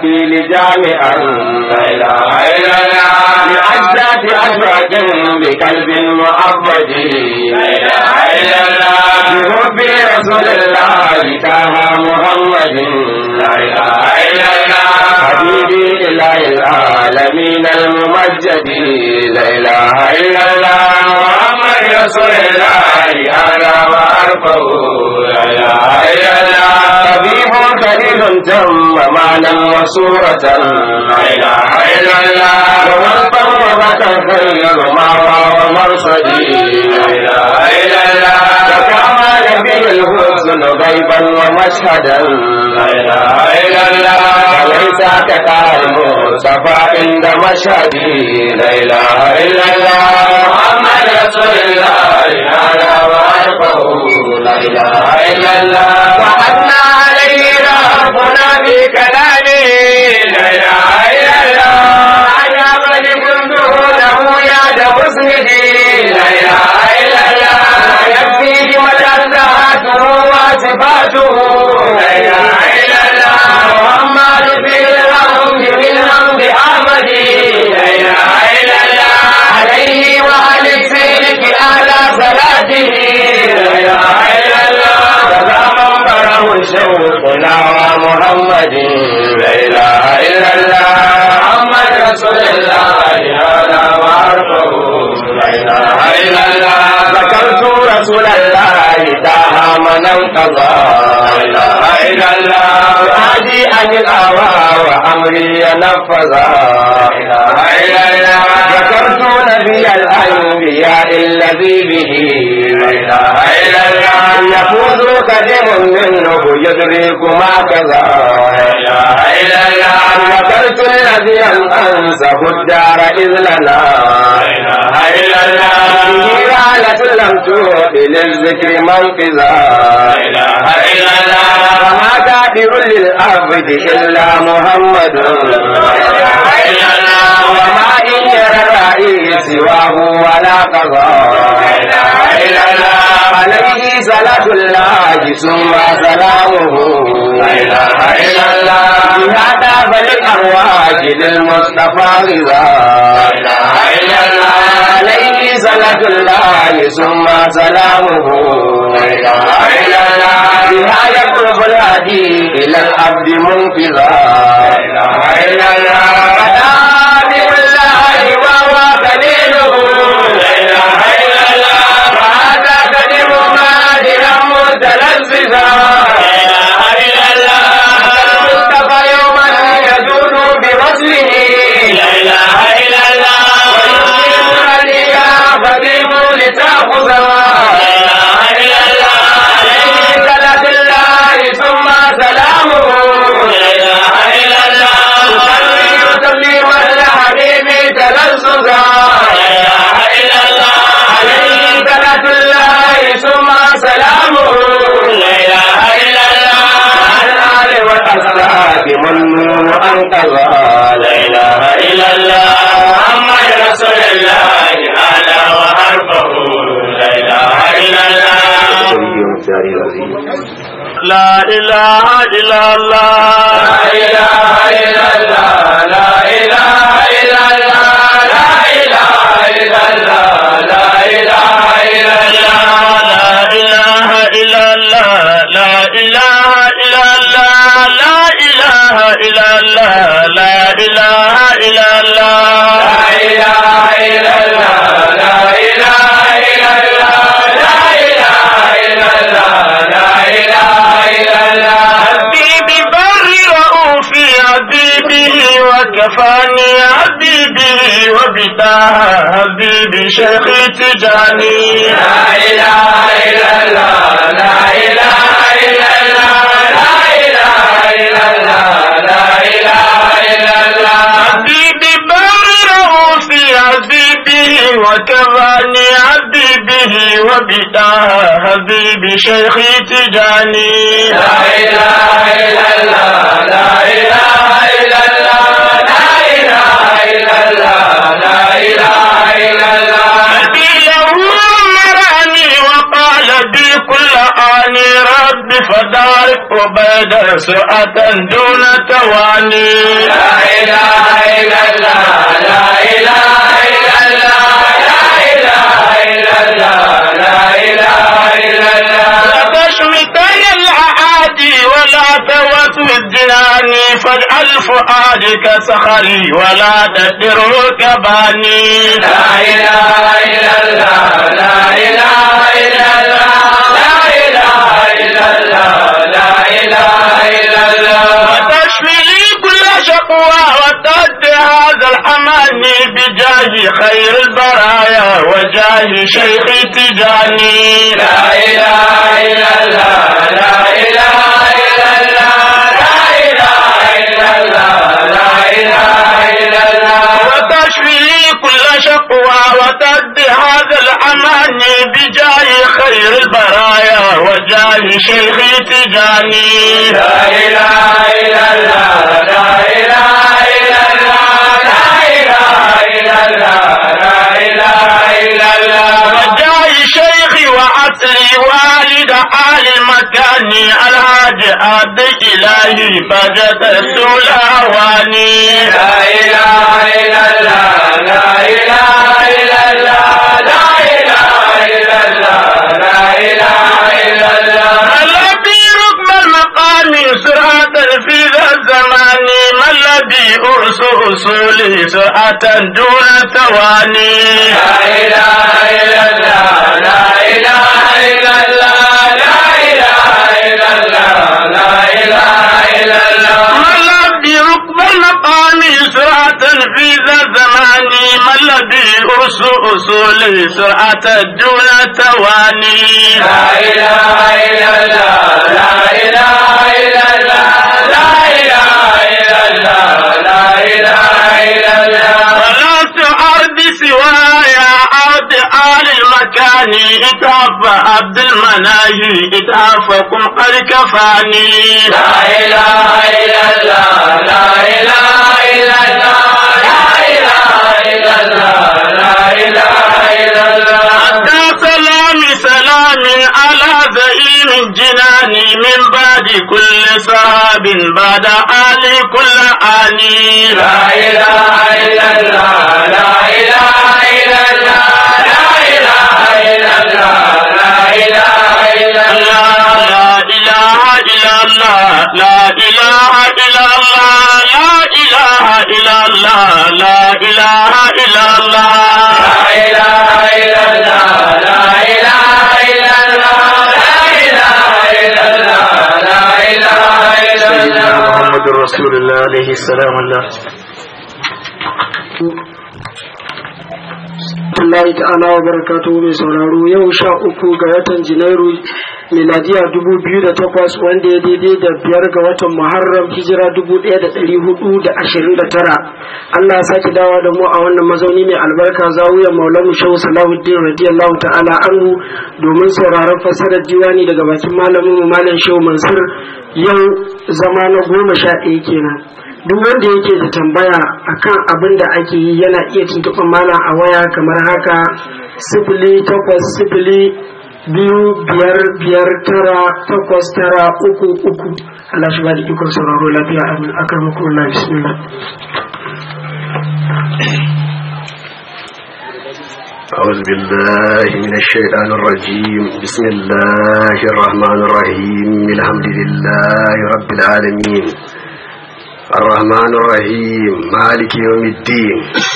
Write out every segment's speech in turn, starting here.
التعديل جامعا لا إله إلا الله لأجداد أشواق بقلب معبد لا إله إلا الله بحب رسول الله كان محمد لا إله إلا الله حبيبي إله العالمين الممجد لا إله إلا الله محمد رسول الله أعلى وأرفع لا إله إلا الله طبيب كريم تم معنى وصورة لا إله إلا الله ومن وبك خير ما ومرصدي لا إله إلا الله وكما به الحسن غيبا ومشهدا لا إله إلا الله وليس كقال المصطفى عند مشهدي لا إله إلا الله محمد رسول الله أعلى وأرفع لا إله إلا الله وحدنا عليه ربنا بكلامه لا إله إلا الله عجب لكنته له يد مسندي لا إله إلا الله يكفي متى ذاته وصفاته لا إله إلا الله محمد في الحمد من حمد أحمد لا إله إلا الله عليه وعلى سيرك أعلى صلاته لا إله إلا الله فزمن بره شوقنا ومحمد لا إله إلا الله محمد رسول الله هذا وعرفه لا إله إلا الله ذكرت رسول الله داها من انقضى لا إله إلا الله هادي عن الهوى وأمري نفذا لا إله إلا الله ذكرت نبي الأنبياء الذي به لا إله إلا الله يفوز قدم منه يدرك ما كذا لا إله إلا الله ذكرت الذي أنسه الدار إذ لنا لا إله إلا الله به رالة لم تؤت للذكر منقذا لا إله إلا الله وما كافر للعبد إلا محمد لا إله إلا الله وما إن يرى الرأي سواه ولا قضاء لا إله إلا الله عليه صلاة الله ثم سلامه لا إله إلا الله بهذا فللأرواح للمصطفى رضا لا إله إلا الله عليه صلاة الله ثم سلامه لا إله إلا الله بها يقرب الهدي إلى العبد منقذا لا إله إلا الله فدام الله وهو دليله لا إله إلا الله وهذا كلم مادرا متلذذا لا إله إلا الله المصطفى يوما يجود بوصله لا إله إلا الله ويقيم عليا فقيم لتأخذا لا إله إلا الله عليه صلاة الله ثم سلامه لا إله إلا الله تصلي وتسليم على حبيبي تلذذا لا إله إلا الله عليه صلاة الله ثم سلامه لا إله إلا الله على الآل والأصحاب منون أنقذا لا إله إلا الله محمد رسول الله أعلى وأرفع لا إله إلا الله لا إله إلا الله لا إله إلا الله لا إله إلا الله لا إله إلا الله لا إله إلا الله لا إله إلا الله لا إله إلا الله لا إله إلا الله لا إله إلا الله لا إله إلا الله لا إله إلا الله لا إله إلا الله حبيبي بري وأوفي حبيبي وكفاني حبيبي وبداها حبيبي شيخي تجاني لا إله إلا الله لا إله إلا الله لا إله إلا الله لا إله إلا الله حبيبي برره في حبيبه وكفاني حبيبه وبداها حبيبي شيخي تجاني لا إله إلا الله لا إله إلا الله لا إله إلا الله لا إله إلا الله نبيه مراني وقال بي كل آني رب فدارك عبيد سرعة دون تواني لا إله إلا الله لا إله إلا الله لا إله إلا الله لا إله إلا الله لا تشمتن الأعادي ولا توسوي الجنان فاجعل فؤادك صخري ولا تدره كباني لا إله إلا الله لا إله إلا الله لا إله إلا الله لا إله إلا الله وتشفي لي كل شقوى وتد هذا الأماني بجاه خير البرايا وجاه شيخ تجاني لا إله إلا الله لا إله إلا الله لا إله إلا الله لا إله إلا الله وتشفي لي كل شقوى وتد هذا الأماني بجاه خير البرايا وجاه شيخ تجاني لا إله إلا الله لا إله إلا الله لا إله إلا الله لا إله إلا الله وجاه شيخي وعصري والد آل المكان الهادي عبد إلهي بجت السلاواني لا إله إلا الله لا إله إلا الله لا إله إلا الله لا إله إلا الله الذي ركب المقام سرعة في ذا الزمان ما الذي أرس أصولي سرعة دون ثواني لا إله إلا الله لا إله إلا الله لا إله إلا الله لا إله إلا الله ما الذي ركب المقام سرعة في ذا الزمان ما الذي أرس أصولي سرعة دون ثواني لا إله إلا الله لا إله إلا الله لا إله إلا الله لا إله إلا الله ولا تعرض سوايا أرض آل المكان إتعف عبد المناهي إتعفكم قد كفاني لا إله إلا الله لا إله إلا الله لا إله إلا الله لا إله إلا الله حتى سلام سلام على زعيم جناني من بعد كل صحاب بعد آل كل آني لا إله إلا الله لا إله إلا الله لا إله إلا الله لا إله إلا الله لا إله إلا الله لا إله إلا الله لا إله إلا الله لا إله إلا الله لا إله إلا الله لا إله إلا الله لا إله إلا الله لا إله إلا سيدنا الله محمد رسول الله عليه السلام الله Allah ta'ala wa barakatuhu mai sauraro yau sha uku ga watan Janairu miladiya dubu biyu da takwas wanda ya daidai da biyar ga watan Muharram hijira dubu ɗaya da ɗari hudu da ashirin da tara. Allah ya sake dawa da mu a wannan mazauni mai albarka zawiyar Maulana Shehu Salahuddin radiyallahu ta'ala anhu domin sauraron fassarar diwani daga bakin malamin mu Malam Shehu Mansur yau zama na goma sha ɗaya kenan. duk wanda yake da tambaya akan abin da ake yi yana iya tuntuɓar malam a waya kamar haka sifili takwas sifili biyu biyar biyar tara takwas tara uku uku Allah shi ba da ikon sauraro lafiya amin akar muku Allah bismillah أعوذ بالله من الشيطان الرجيم بسم الله الرحمن الرحيم الحمد لله رب العالمين الرحمن الرحيم مالك يوم الدين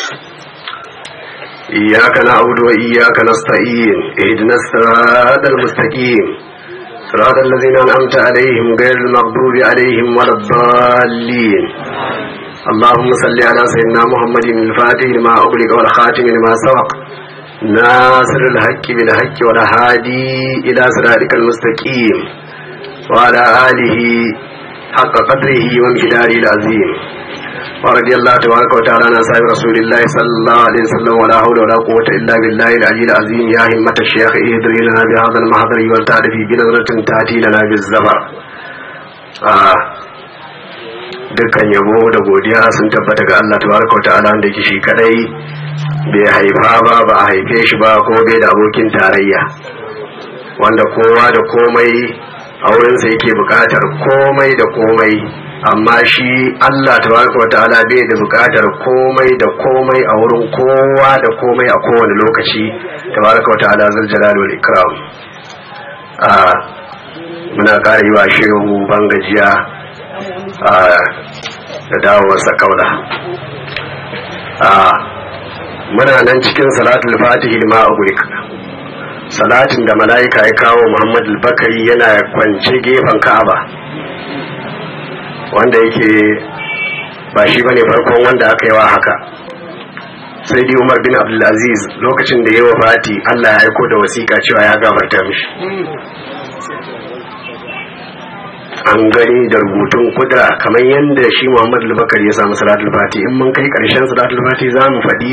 إياك نعبد وإياك نستعين اهدنا الصراط المستقيم صراط الذين أنعمت عليهم غير المغضوب عليهم ولا الضالين اللهم صل على سيدنا محمد الفاتح لما أغلق والخاتم لما سبق ناصر الحق بالحق والهادي إلى صراطك المستقيم وعلى آله حق قدره وامتداره العظيم ورضي الله تبارك وتعالى عن أصحاب رسول الله صلى الله عليه وسلم ولا حول ولا قوة إلا بالله العلي العظيم يا همة الشيخ اهدري لنا بهذا المحضر والتعرف بنظرة تأتي لنا بالزفر آه. dukkan yabo da godiya sun tabbata ga Allah tabaraka wata'ala wanda yake shi kadai bai haifa ba ba a haife shi ba ko bai da abokin tarayya wanda kowa da komai a wurinsa yake buƙatar komai da komai amma shi Allah tabaraka wa ta'ala bai da buƙatar komai da komai a wurin kowa da komai a kowane lokaci tabaraka wa ta'ala zul jalal wal ikram a muna ƙara yi wa shehu bangajiya a da dawowarsa kaula a muna nan cikin salatul fatihi lima ughliq salatin da mala'ika ya kawo Muhammad al-Bakari yana kwance gefen Ka'aba wanda yake ba shi bane farkon wanda aka yi wa haka sai dai Umar bin Abdul Aziz lokacin da ya wafati Allah ya aiko da wasiƙa cewa ya gafarta mishi an gani da rubutun kudura kamar yadda shi Muhammad al-Bakar ya samu salatul fati in mun kai karshen salatul fati za mu faɗi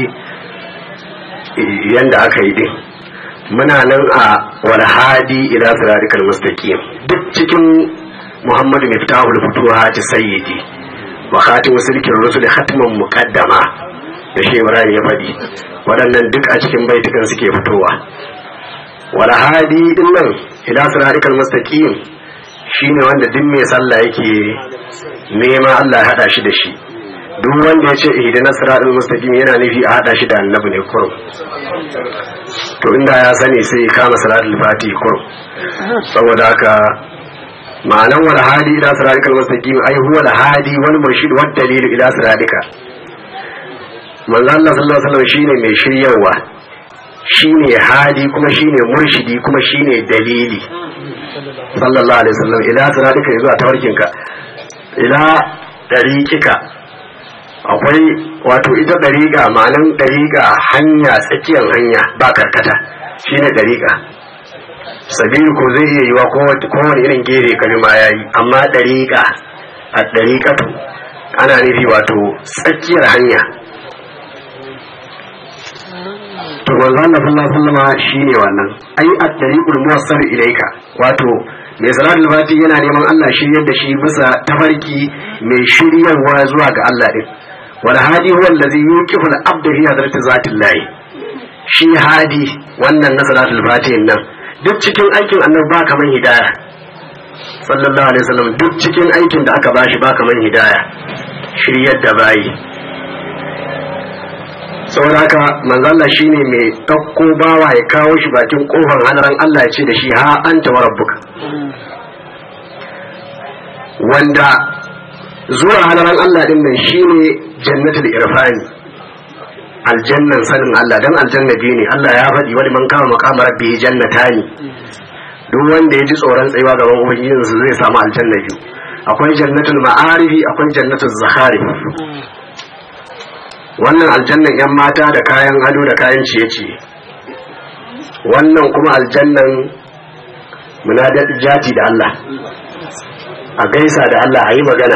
yadda aka yi din muna nan a walhadi ila siratikal mustaqim duk cikin Muhammad miftahul futuhat sayyidi wa khatim silkin rusul khatman muqaddama da shi Ibrahim ya faɗi waɗannan duk a cikin baitukan suke fitowa walhadi din nan ila siratikal mustaqim shine wanda duk mai sallah yake nema Allah ya hada shi da shi duk wanda ya ce ihdina siratal mustaqim yana nufi a hada shi da annabi ne kurum to inda ya sani sai kama salatul fati kurum saboda haka ma'anan wal hadi ila siratal mustaqim ai huwa al hadi wal murshid wad dalil ila siratika manzo Allah sallallahu alaihi wasallam shine mai shiryawa shine hadi kuma shine murshidi kuma shine dalili sallallahu alaihi wasallam ila siratika zuwa tawarkinka ila dariqika akwai wato ita dariqa ma'anan dariqa hanya tsakiyar hanya ba karkata shine dariqa sabiru ko zai iya yiwa kowane irin gere kalma yayi amma dariqa a dariqatu ana nufi wato tsakiyar hanya to manzo Allah sallallahu alaihi wasallam shine wannan ai at-tariqul muwassal ilayka wato mai salatul fati yana neman Allah shiryar da shi bisa tafarki mai shiryarwa zuwa ga Allah din wal hadi huwa allazi yuqifu al-abda fi hadrati zatillah shi hadi wannan na salatul fati nan duk cikin aikin annabi ba kaman hidaya sallallahu alaihi wasallam duk cikin aikin da aka bashi ba kaman hidaya shiryar da bayi saboda haka manzalla shine mai ɗauko bawa ya kawo shi bakin kofar hanaran Allah ya ce da shi ha anta wa rabbuka wanda zuwa hanaran Allah din nan shine jannatul irfani aljannan sanin Allah dan aljanna biyu ne Allah ya faɗi wani man kama maqama rabbihi jannatani duk wanda ya ji tsoron tsayuwa gaban ubangijinsa zai samu aljanna biyu akwai jannatul ma'arifi akwai jannatul zakharif wannan aljannan 'yan mata da kayan ado da kayan ciye-ciye wannan kuma aljannan munadar jati da Allah a gaisa da Allah a yi magana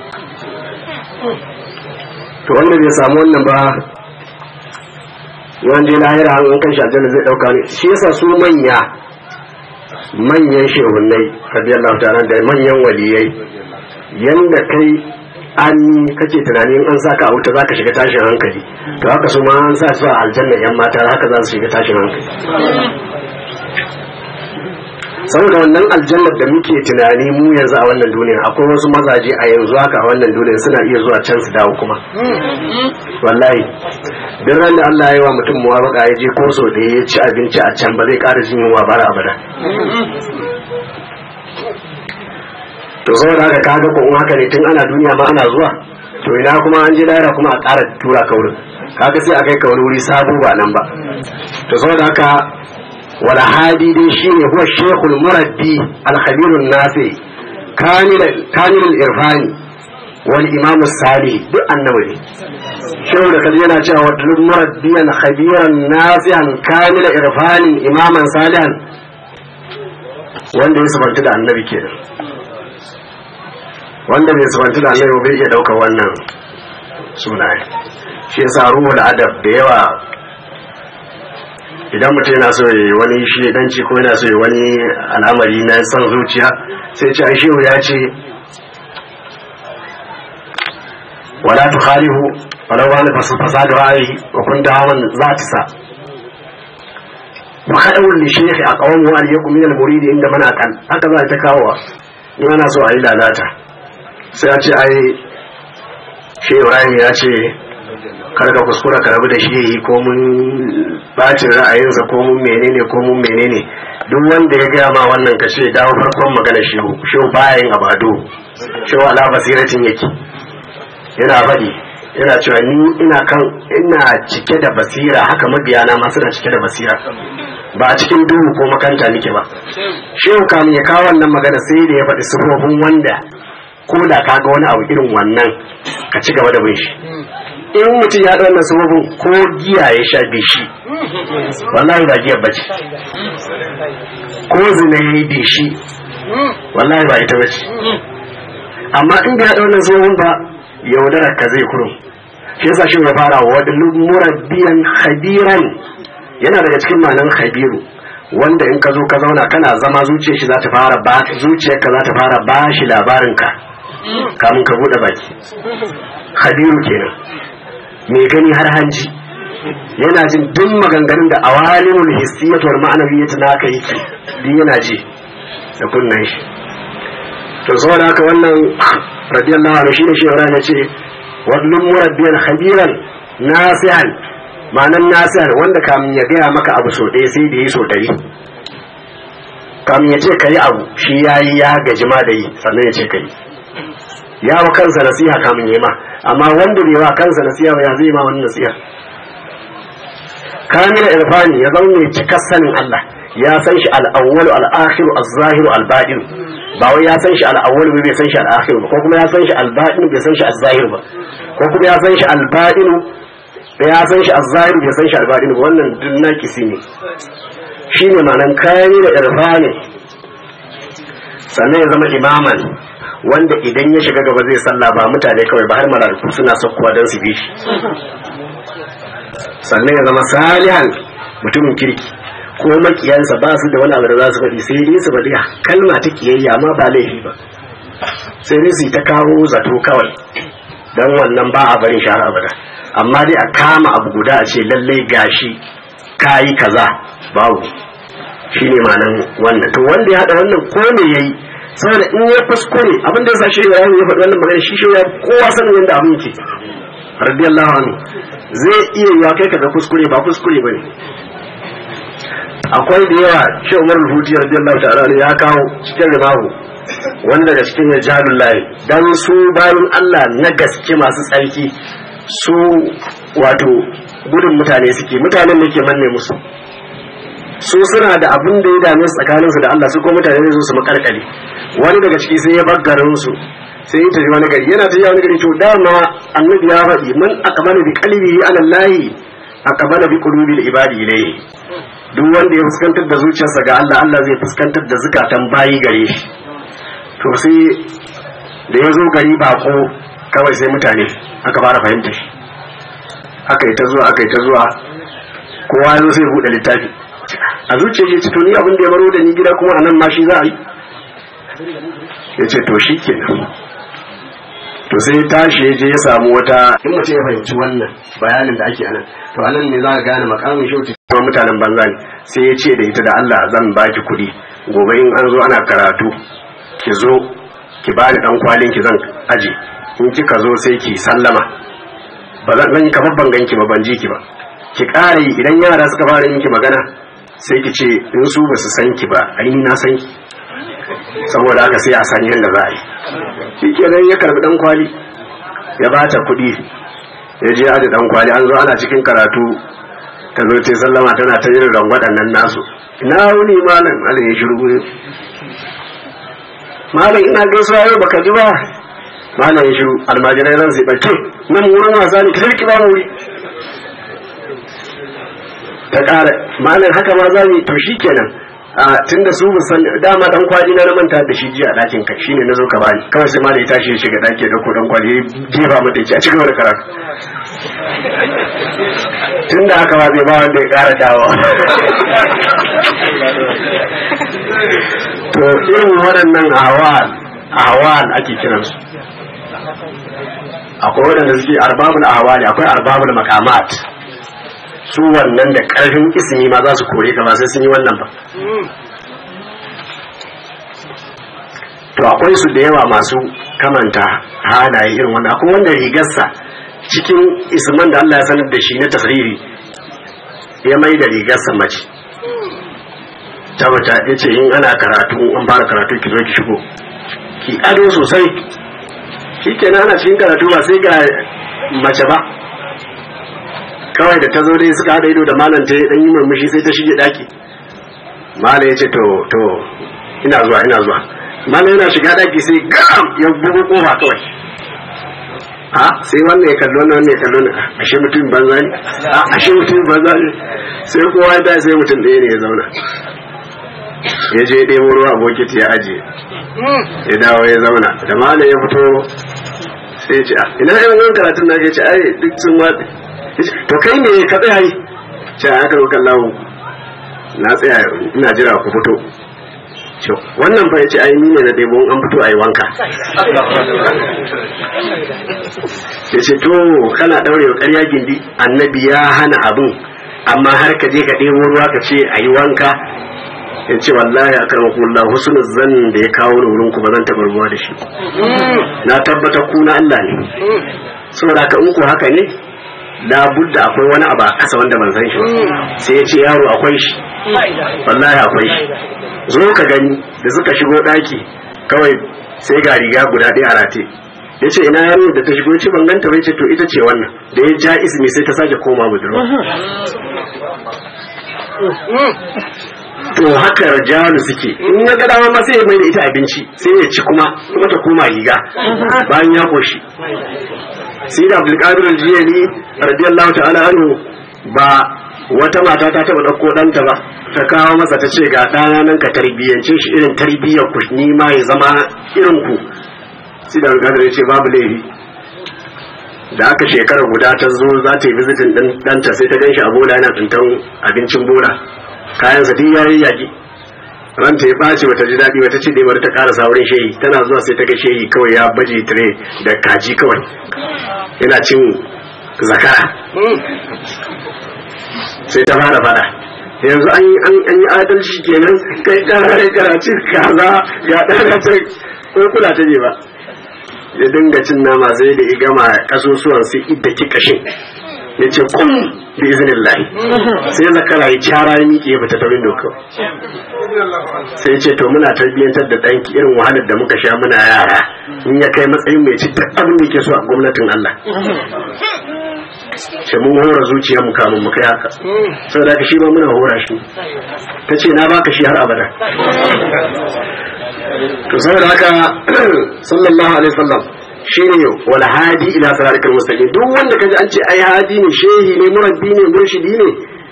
to wanda bai samu wannan ba yawan je lahira an kan shi aljanna zai dauka ne shi yasa su manya manyan shehunai radiyallahu ta'ala da manyan waliyai yanda kai an kake tunanin an saka a wuta zaka shiga tashin hankali to haka su ma an sa su a aljanna yan mata haka za su shiga tashin hankali saboda wannan aljannar da muke tunani mu yanzu a wannan duniya akwai wasu mazaje a yanzu haka a wannan duniya suna iya zuwa can su dawo kuma wallahi duk ran da Allah ya yi wa mutum muwafaka ya je ko so da ya ci abinci a can ba zai ƙara jin yunwa bara abada to saboda haka kaga ko in haka ne tun ana duniya ma ana zuwa to ina kuma an je lahira kuma a ƙara tura ka wurin kaga sai a kai ka wani wuri sabo ba nan ba to saboda haka wal hadi dai shine huwa shaykhul muraddi al khabirun nafi kamil kamil al irfani wal imam salih duk annabi ne shehu da kaji yana cewa wa dul muraddiyan khabiran nafi'an kamil irfani imaman salihan wanda ya sabanta da annabi kenan wanda bai subanci da Allah bai iya daukar wannan sunaye shi yasa ruhul adab da yawa idan mutum yana so yi wani shi danci ko yana so yi wani al'amari na san zuciya sai ce shehu ya ce wala tukhalihu wala wani fasada ra'ayi wa kun da hawan za ta sa wa hadawul li shaykhi aqwam wa yakum min al murid inda man aqal haka za ta kawo in ana so a yi lalata sai a ce ai shi Ibrahim ya ce kar ka kuskura ka rabu da shi ko mun bacin ra'ayinsa ko mun menene ko mun menene duk wanda ya gaya ma wannan ka ce dawo farkon magana shehu shehu bayan abado shehu ala basiratin yake yana faɗi yana cewa ni ina kan ina cike da basira haka mabiyana ma suna cike da basira ba a cikin duhu ko makanta nake ba shehu kamun ya kawo wannan magana sai da ya faɗi sifofin wanda ko da ka ga wani abu irin wannan ka ci gaba da bin shi in mutum ya ɗauna sababin ko giya ya sha bishi wallahi ba giya bace ko zina ya yi bishi wallahi ba ita bace amma in ya ɗauna sababin ba yaudarar ka zai kurum shi yasa shi ya fara wa wadda murabbiyan khabiran yana daga cikin malan khabiru wanda in ka zo ka zauna kana zama zuciyar shi za ta fara ba zuciyarka za ta fara ba shi labarin ka kamun ka bude baki khabiru kenan mai gani har hanji yana jin duk maganganun da awalimul hissiyatu wal ma'nawiyyatu naka yake duk yana ji da kunnan shi to saboda haka wannan radiyallahu anhu shine shi Ibrahim ya ce wadlum murabbiyan khabiran nasihan ma'anan nasihan wanda kamin ya gaya maka abu so ɗaya sai da yi so ɗari kamin ya ce ka yi abu shi ya yi ya gaji ma da yi sannan ya ce ka yi ya wa kansa nasiha kamin ya ma amma wanda bai wa kansa nasiha ba ya zai ma wani nasiha kamila irfani ya zama mai cikar sanin Allah ya san shi al-awwalu al-akhiru az-zahiru al-batin ba wai ya san shi al-awwalu bai san shi al-akhiru ko kuma ya san shi al-batin bai san shi az-zahiru ba ko kuma ya san shi al-batin ya san shi az-zahiru bai san shi al-batin ba wannan duk nakisi ne shine ma'anan kamila irfani sannan ya zama imaman wanda idan ya shiga gaba zai sallah ba mutane kawai ba har malaiku suna sakkuwa don su bi shi sannan ya zama salihan mutumin kirki ko makiyansa ba su da wani abu da za su faɗi sai dai su faɗi kalma ta kiyayya amma ba laifi ba sai dai su ta kawo zato kawai don wannan ba a barin shahara abada amma dai a kama abu guda a ce lallai gashi kayi kaza babu shine ma'anan wannan to wanda ya haɗa wannan ko me yayi saboda in ya kuskure abin da ya sa shi ya ya faɗi wannan magana shi shi ya kowa sanin yadda abin yake radiyallahu anhu zai iya yiwa kai kaga kuskure ba kuskure bane akwai da yawa shi Umar al-Huti radiyallahu ta'ala ya kawo cikin rimahu wani daga cikin rijalul lahi dan su bayan Allah na gaske masu tsarki su wato gudun mutane suke mutanen ne ke manne musu su suna da abin da ya dame su tsakaninsu da Allah su ko mutane ne su makarkale wani daga ciki sai ya baggarin su sai ya tafi wani gari yana tafi wani gari to dama annabi ya faɗi man aqbala bi qalbihi ala Allah aqbala bi qulubi ibadi ilayhi duk wanda ya fuskantar da zuciyarsa ga Allah Allah zai fuskantar da zukatan bayi gare shi to sai da ya zo gari bako kawai sai mutane aka fara fahimta shi aka yi ta zuwa aka yi ta zuwa kowa ya zo sai buɗe littafi a zuciya ce to ni abin da ya baro da ni gida kuma a nan ma shi za a yi ya ce to shi kenan to sai tashi ya je ya samu wata in mutum ya fahimci wannan bayanin da ake anan to anan ne za ka gane makamin shauti kuma mutanen banza ne sai ya ce da ita da Allah zan baki kuɗi gobe in an zo ana karatu ki zo ki bani dan kwalin ki zan aje in kika zo sai ki sallama ba zan yi kamar ban ganki ba ban ji ki ba ki ƙara yi idan yara suka fara yin ki magana sai ki ce in su ba su san ki ba ai ni na san ki saboda haka sai a san yadda za a yi shi kenan ya karbi dan kwali ya ba ta kuɗi ya je da dan kwali an zo ana cikin karatu ta zo ta sallama tana ta yin rangwaɗan nan nasu ina wuni malam malam ya shiru malam ina gaisuwa yau baka ji ba malam ya shiru almajirai ran sai ɓace nan wurin wasa ne ka sarki ba wuri ta ƙara malam haka ma za mu to shi kenan a tun da su san dama dan kwali na manta da shi jiya a ɗakin ka shine na zo ka bani kawai sai malam ya tashi ya shiga ɗaki da ko dan kwali ya jefa mata ya a cigaba da karatu tun da haka ma zai ba wanda ya ƙara dawo to irin waɗannan ahwal ahwal ake kiransu akwai waɗanda suke arbabul ahwali akwai arbabul maqamat su wannan da karfin ismi ma za su kore ka ba sai sun yi wannan ba to akwai su da yawa masu kamanta halaye irin wannan akwai wanda rigarsa cikin isman da Allah ya sanar da shi na tasriri ya mai da rigarsa mace tabbata ya ce in ana karatu an fara karatu ki zo ki shigo ki ado sosai shi kenan ana cikin karatu ba sai ga mace ba kawai da ta zo dai suka haɗa ido da malam ta dan yi murmushi sai ta shige daki malam ya ce to to ina zuwa ina zuwa malam yana shiga daki sai gam ya bugu kofa kawai a sai wannan ya kallo wannan wannan ya kallo ne ashe mutum banza ne a ashe mutum banza ne sai kowa ya tashi sai mutum ɗaya ne ya zauna ya je ɗebo ruwa a bokiti ya ajiye ya dawo ya zauna da malam ya fito sai ya ce a ina yin wani karatun na ya ce ai duk sun watsi to kai ne ka tsaya yi ce aka rokan lawo na tsaya ina jira ku fito ce wannan fa yace ai ni ne na debo an fito ayi wanka yace to kana daurewa ƙarya gindi annabi ya hana abun amma har ka je ka debo ruwa ka ce ayi wanka yace wallahi akramakumullah husnul zan da ya kawo ni wurin ku ba zan taɓa ruwa da shi na tabbata ku na Allah ne saboda ka in ku haka ne labudda akwai wani abu a ƙasa wanda ban san shi ba sai ya ce yaro akwai shi wallahi akwai shi zo ka gani da suka shigo ɗaki kawai sai ga riga guda ɗaya a rate ya ce ina yaro da ta shigo ce ban ganta bai ce to ita ce wannan da ya ja ismi sai ta sake koma budurwa to haka rajalu suke in ya ga dama ma sai ya mai da ita abinci sai ya ci kuma kuma ta koma riga bayan ya koshi sai da abdulkadir aljiyani radiyallahu ta'ala anhu ba wata mata ta taba dauko danta ba ta kawo masa ta ce ga ɗana nan ka tarbiyyance shi irin tarbiyyar ku ni ma ya zama irin ku sai da abdulkadir ya ce babu laifi da aka shekara guda ta zo za ta yi visitin din danta sai ta gan shi a bola yana tsintan abincin bola kayan sa duk yayi yaki ranta ya ɓaci bata ji daɗi bata ce dai bari ta ƙara saurin shehi tana zuwa sai ta ga shehi kawai ya baje tire da kaji kawai yana cin zakara sai ta fara fada yanzu an yi adalci kenan kai ɗana ya karaci kaza ya ɗana ta ko kula ta ne ba ya dinga cin nama sai da ya gama kasusuwan sai idda ki kashin ya ce kun bi izinin lahi sai zakara ya cara ya miƙe ya fita ta windo kawai sai ce to muna tarbiyyantar da ɗanki irin wahalar da muka sha muna yara in ya kai matsayin mai ci duk abin da ke so a gwamnatin Allah ce mun hora zuciya mu kamun mu kai haka sau da shi ba muna hora shi ta ce na baka shi har abada to saboda haka sallallahu alaihi wasallam shine wal hadi ila siratal mustaqim duk wanda kaji an ce ai hadi ne shehi ne murabbi ne murshidi ne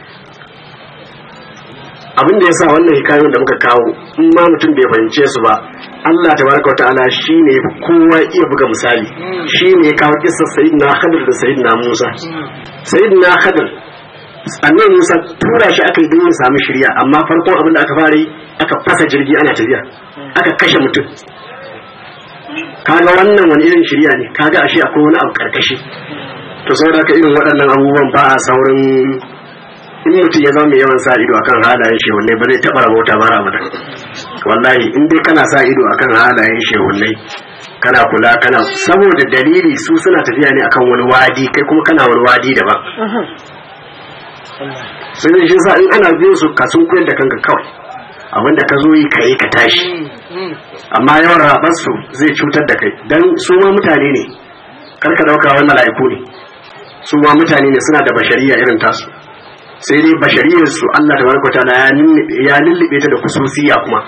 abin da yasa wannan hikayoyin da muka kawo in ma mutum bai fahimce su ba Allah tabaraka wataala shine kowa iya buga misali shine ya kawo kissar sayyidina Khadir da sayyidina Musa sayyidina Khadir annabi Musa tura shi aka yi don ya samu shirya amma farkon abin da aka fara yi aka fasa jirgi ana tafiya aka kashe mutum kaga wannan wani irin shirya ne kaga ashe akwai wani abu karkashi to saboda ka irin waɗannan abubuwan ba a saurin in mutum ya zama mai yawan sa ido akan halayen shehunai ba zai taɓa rabauta ba abada wallahi in dai kana sa ido akan halayen shehunai kana kula kana saboda dalili su suna tafiya ne akan wani wadi kai kuma kana wani wadi daban sai shi sa in ana biyo su ka sun koyar da kanka kawai abinda ka zo yi ka yi ka tashi amma yawan rabarsu zai cutar da kai don su ma mutane ne karka dauka wani mala'iku ne su ma mutane ne suna da bashariya irin tasu sai dai bashariyar su Allah tabaraka ta'ala ya lullube ta da kususiya kuma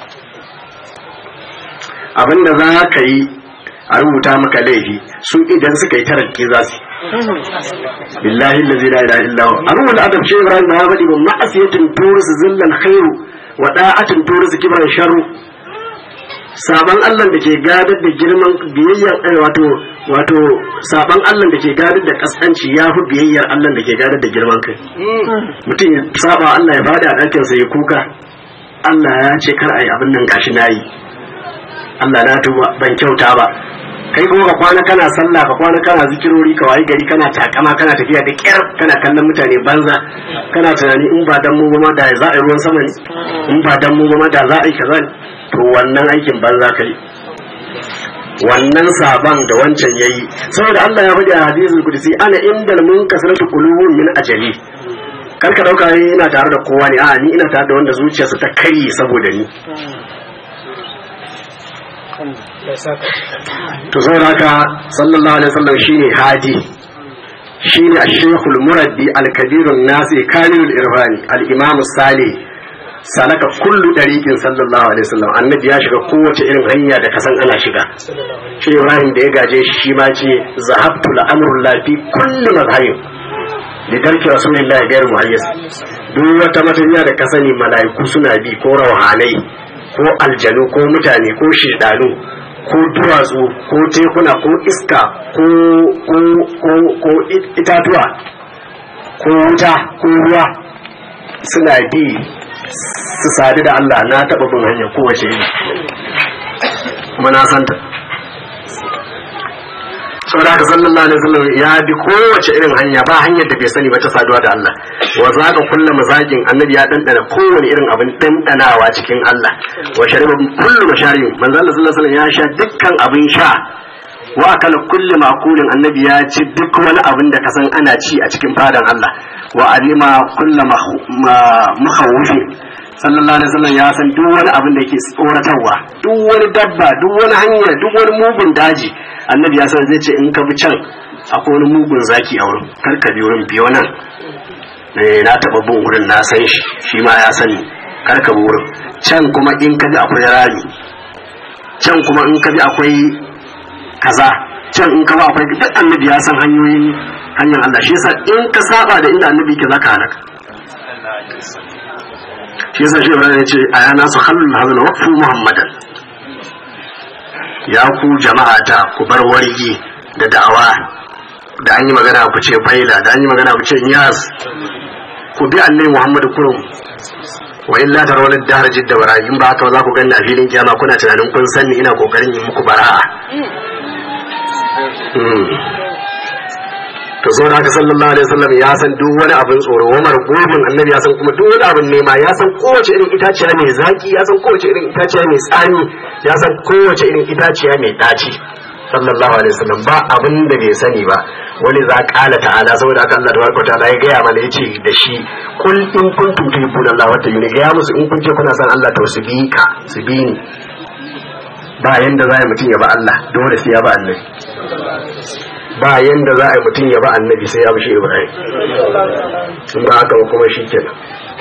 abinda za ka yi a rubuta maka laifi su idan suka yi tarakki za su billahi allazi la ilaha illa huwa abu da adab shi ibrahim ya faɗi ba ma'asiyatin turus zillan khairu wa da'atin turus kibran sharru saban Allah da ke gadar da girman biyayyar wato wato saban Allah da ke gadar da kaskanci ya fi biyayyar Allah da ke gadar da girman kai mutum ya saba Allah ya bada a ɗakin sa ya kuka Allah ya ce kar ayi abin nan gashi nayi Allah na tuba ban kyauta ba kai kuma ka kwana kana sallah ka kwana kana zikirori ka wayi gari kana takama kana tafiya da kyar kana kallon mutane banza kana tunani in ba dan mu ba ma da za a yi ruwan sama ne in ba dan mu ba ma da za a yi kaza ne to wannan aikin banza kai wannan saban da wancan yayi saboda Allah ya faɗi a hadisul qudsi ana indal munkasaratu qulubun min ajali kar ka dauka ina tare da kowa ne a'a ni ina tare da wanda zuciyarsa ta kai saboda ni to saboda haka sallallahu alaihi wasallam shine hadi shine ash-shaykhul muraddi al-kabirun nasi kamilul irfani al-imam salih salaka kullu dariqin sallallahu alaihi wasallam annabi ya shiga kowace irin hanya da kasan ana shiga shi ibrahim da ya gaje shi shi ma ce zahabtu al-amru la fi kulli mazhabin da tarki rasulullah gairu muhayyis duk wata matafiya da ka sani mala'iku suna bi ko rauhanai ko aljanu ko mutane ko shedanu ko duwatsu ko tekuna ko iska ko ko ko ko itatuwa ko wuta ko ruwa suna bi su sadu da Allah na taɓa bin hanyar kowace iri kuma na santa saboda haka sallallahu alaihi wasallam ya bi kowace irin hanya ba hanyar da bai sani ba ta saduwa da Allah wa zaka kulla mazakin annabi ya dandana kowane irin abin dandanawa cikin Allah wa shariba kullu masharib manzo Allah sallallahu alaihi wasallam ya sha dukkan abin sha wa akala kullu makulin annabi ya ci duk wani abin da kasan ana ci a cikin fadan Allah wa alima kullu mukhawfin sallallahu alaihi wasallam ya san duk wani abin da yake tsoratarwa duk wani dabba duk wani hanya duk wani mugun daji annabi ya san zai ce in ka bi can akwai wani mugun zaki a wurin kar ka bi wurin biyo nan eh na taba bin wurin na san shi shi ma ya sani kar ka bi wurin can kuma in ka bi akwai rami can kuma in ka bi akwai kaza can in ka bi akwai duk annabi ya san hanyoyin hanyar Allah shi yasa in ka saba da inda annabi yake zaka halaka shi yasa shi Ibrahim ya ce ayana su halul hazana waqfu muhammadan ya ku jama'a ta ku bar wargi da da'awa da an yi magana ku ce faila da an yi magana ku ce yas ku bi annabi muhammadu kurum wa illa tarawal dahar jidda bara in ba haka za ku ganni a filin kiyama kuna tunanin kun san ni ina kokarin yin muku bara'a to zo da haka sallallahu alaihi wasallam ya san duk wani abin tsoro wa margubin annabi ya san kuma duk wani abin nema ya san kowace irin itaciya mai zaki ya san kowace irin itaciya mai tsani ya san kowace irin itaciya mai daci sallallahu alaihi wasallam ba abin da bai sani ba wani za kala ta'ala saboda haka Allah tabaraka ta'ala ya gaya mana yace da shi kul in kuntum tuhibbuna Allah wa tayyuni ga musu in kun ce kuna san Allah to su bi ka su bi ni ba yanda za mutum ya ba Allah dole sai ya ba annabi ba yanda za a yi mutum ya ba annabi sai ya bi shi ibrahim sun ba haka ba kuma shi kenan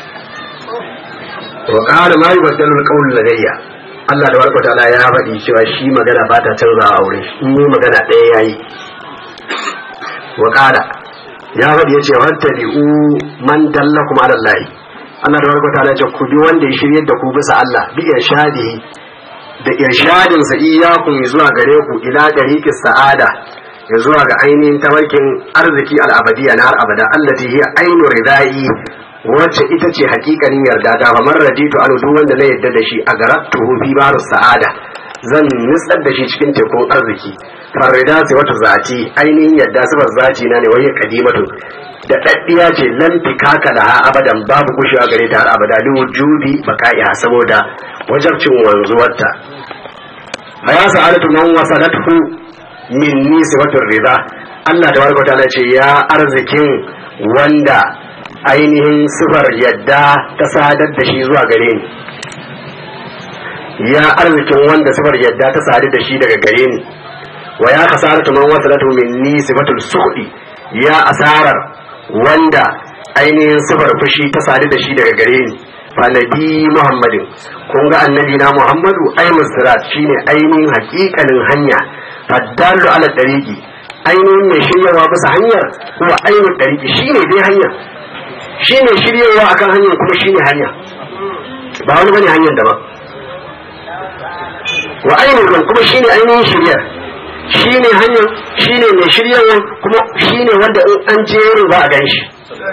wa qala ma yubaddalu alqawl ladayya Allah da barka ta'ala ya faɗi cewa shi magana ba ta canza a wurin shi in yi magana ɗaya yayi wa qala ya faɗi yace wattabi'u man dallakum ala Allah Allah da barka ta'ala ya ce ku bi wanda ya shiryar da ku bisa Allah bi irshadihi da irshadin sa iyyakum zuwa gare ku ila dariqis sa'ada ya zuwa ga ainihin tabarkin arziki al'abadiya na har abada allati hiya ainu ridai wacce ita ce hakikanin yarda da ba man raditu anu duk wanda na yarda da shi a garatuhu fi baru sa'ada zan nutsar da shi cikin tekun arziki farida ce wata zati ainihin yarda sifar zati na ne wai kadimatu da daddiya ce lan fikaka laha abadan babu kushewa gare ta har abada li wujudi baqa'iha saboda wajabcin wanzuwarta ya sa'adatu man wasalathu minni sifatun rida Allah da barka ta ce ya arzikin wanda ainihin sifar yadda ta sadar da shi zuwa gare ni ya arzikin wanda sifar yadda ta sadu da shi daga gare ni wa ya kasaratu man wasalatu minni sifatul suhdi ya asarar wanda ainihin sifar fushi ta sadu da shi daga gare ni fa nabi muhammadin kun ga annabi na muhammadu ai musrat shine ainihin hakikanin hanya faddalu ala dariki ainihin mai shiryawa bisa hanyar kuma ainihin dariki shine dai hanya shine shiryawa akan hanyar kuma shine hanya ba wani bane hanyar daban wa ainihin kuma shine ainihin shiryar shine hanyar shine mai shiryawa kuma shine wanda in an jeru za a gan shi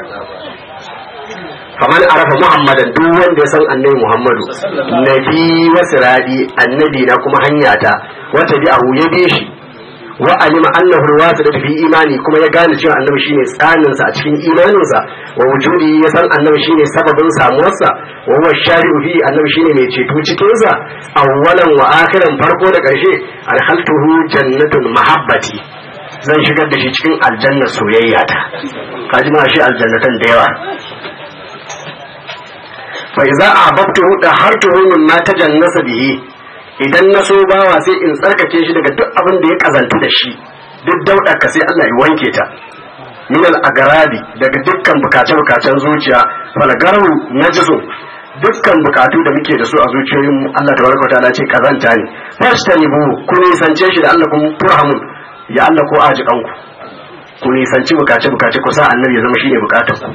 kamar arafa muhammadan duk wanda ya san annabi muhammadu nabi wa siradi annabi na kuma hanyata wata bi ahu ya bi shi wa alima annahu alwasilat fi imani kuma ya gane cewa annabi shine tsanin sa a cikin imaninsa wa wujudi ya san annabi shine sababin samuwarsa wa huwa shari'u fi annabi shine mai ceto cikin sa awwalan wa akhiran farko da karshe alhaltuhu jannatul mahabbati zan shigar da shi cikin aljanna soyayya ta kaji ma shi aljannatan da yawa fa idza ahbabtuhu da hartuhu min ma tajannasa bihi idan na so bawa sai in tsarkake shi daga duk abin da ya kazanta da shi duk daudar ka sai Allah ya wanke ta min al agarabi daga dukkan bukace bukacen zuciya fal garu najisu dukkan bukatu da muke da su a zuciyoyin mu Allah tabaraka wa ta'ala ce kazanta ne fastanibu ku nisance shi da Allah kun turhamun ya Allah ko aji kanku ku nisanci bukace bukace ku sa annabi ya zama shine bukatar ku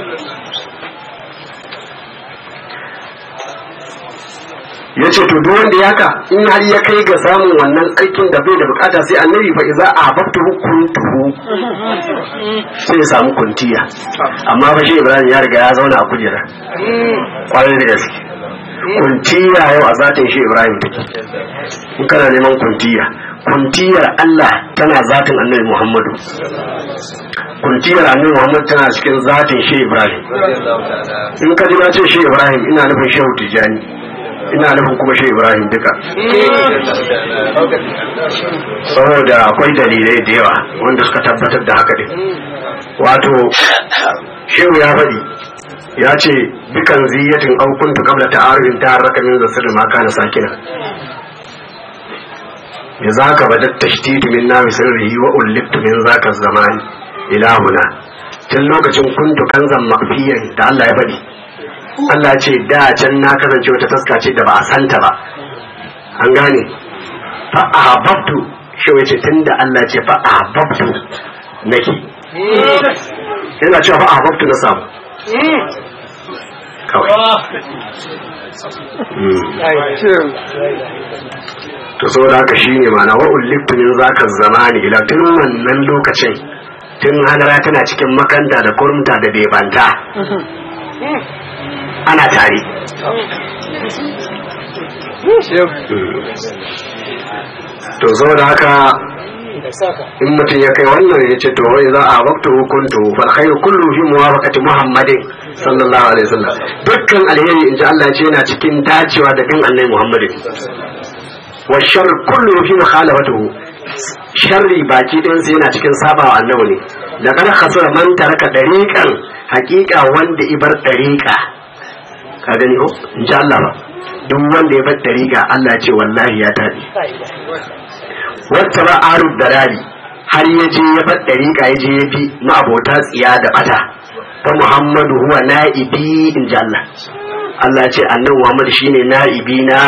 ya ce to duk wanda yaka in har ya kai ga samun wannan aikin da bai da bukata sai annabi fa iza a babtu kuntuhu sai ya samu kuntiya amma fa shi ibrahim ya riga ya zauna a kujera kwarai da gaske kuntiya yau a zatin shi ibrahim take in kana neman kuntiya kuntiyar allah tana zatin annabi muhammadu kuntiyar annabi muhammadu tana cikin zatin shi ibrahim in ka ji na ce shi ibrahim ina nufin shehu tijjani ina nufin kuma shi ibrahim duka saboda akwai dalilai da yawa wanda suka tabbatar da haka din wato shehu ya faɗi ya ce dukan ziyatin aukuntu kabla ta'arufin ta harraka min zasir ma kana sakina ya zaka badat tashtiti min nawi sirrihi wa ulliftu min zaka zamani ilahuna tun lokacin kuntu kanzan mafiyan da Allah ya faɗi Allah ce da can na kasance wata taska ce da ba a santa ba an gane fa ahabbtu shi wace tunda Allah ce fa ahabbtu nake yana cewa fa ahabbtu na samu kawai to saboda haka shine mana wa ulliftu min zaka zamani ila tun wannan lokacin tun hadara tana cikin makanta da kurmta da bebanta ana tare to zo da haka in mutum ya kai wannan ya ce to wai za a waktu hukuntu fal khairu kullu fi muwafaqati muhammadin sallallahu alaihi wasallam dukkan alheri in ji Allah ce yana cikin dacewa da bin annabi muhammadin wa shar kullu fi mukhalafatihi sharri baki ɗin sai yana cikin sabawa annabi ne da kada khasara man taraka dariqan haqiqa wanda ibar dariqa ka gani ko in ji Allah ba duk wanda ya bar dariqa Allah ce wallahi ya tabi wata ba arub dalali har ya je ya bar dariqa ya je ya bi ma'abota tsiya da bata fa Muhammadu huwa na'ibi in ji Allah Allah ce annabi Muhammad shine na'ibi na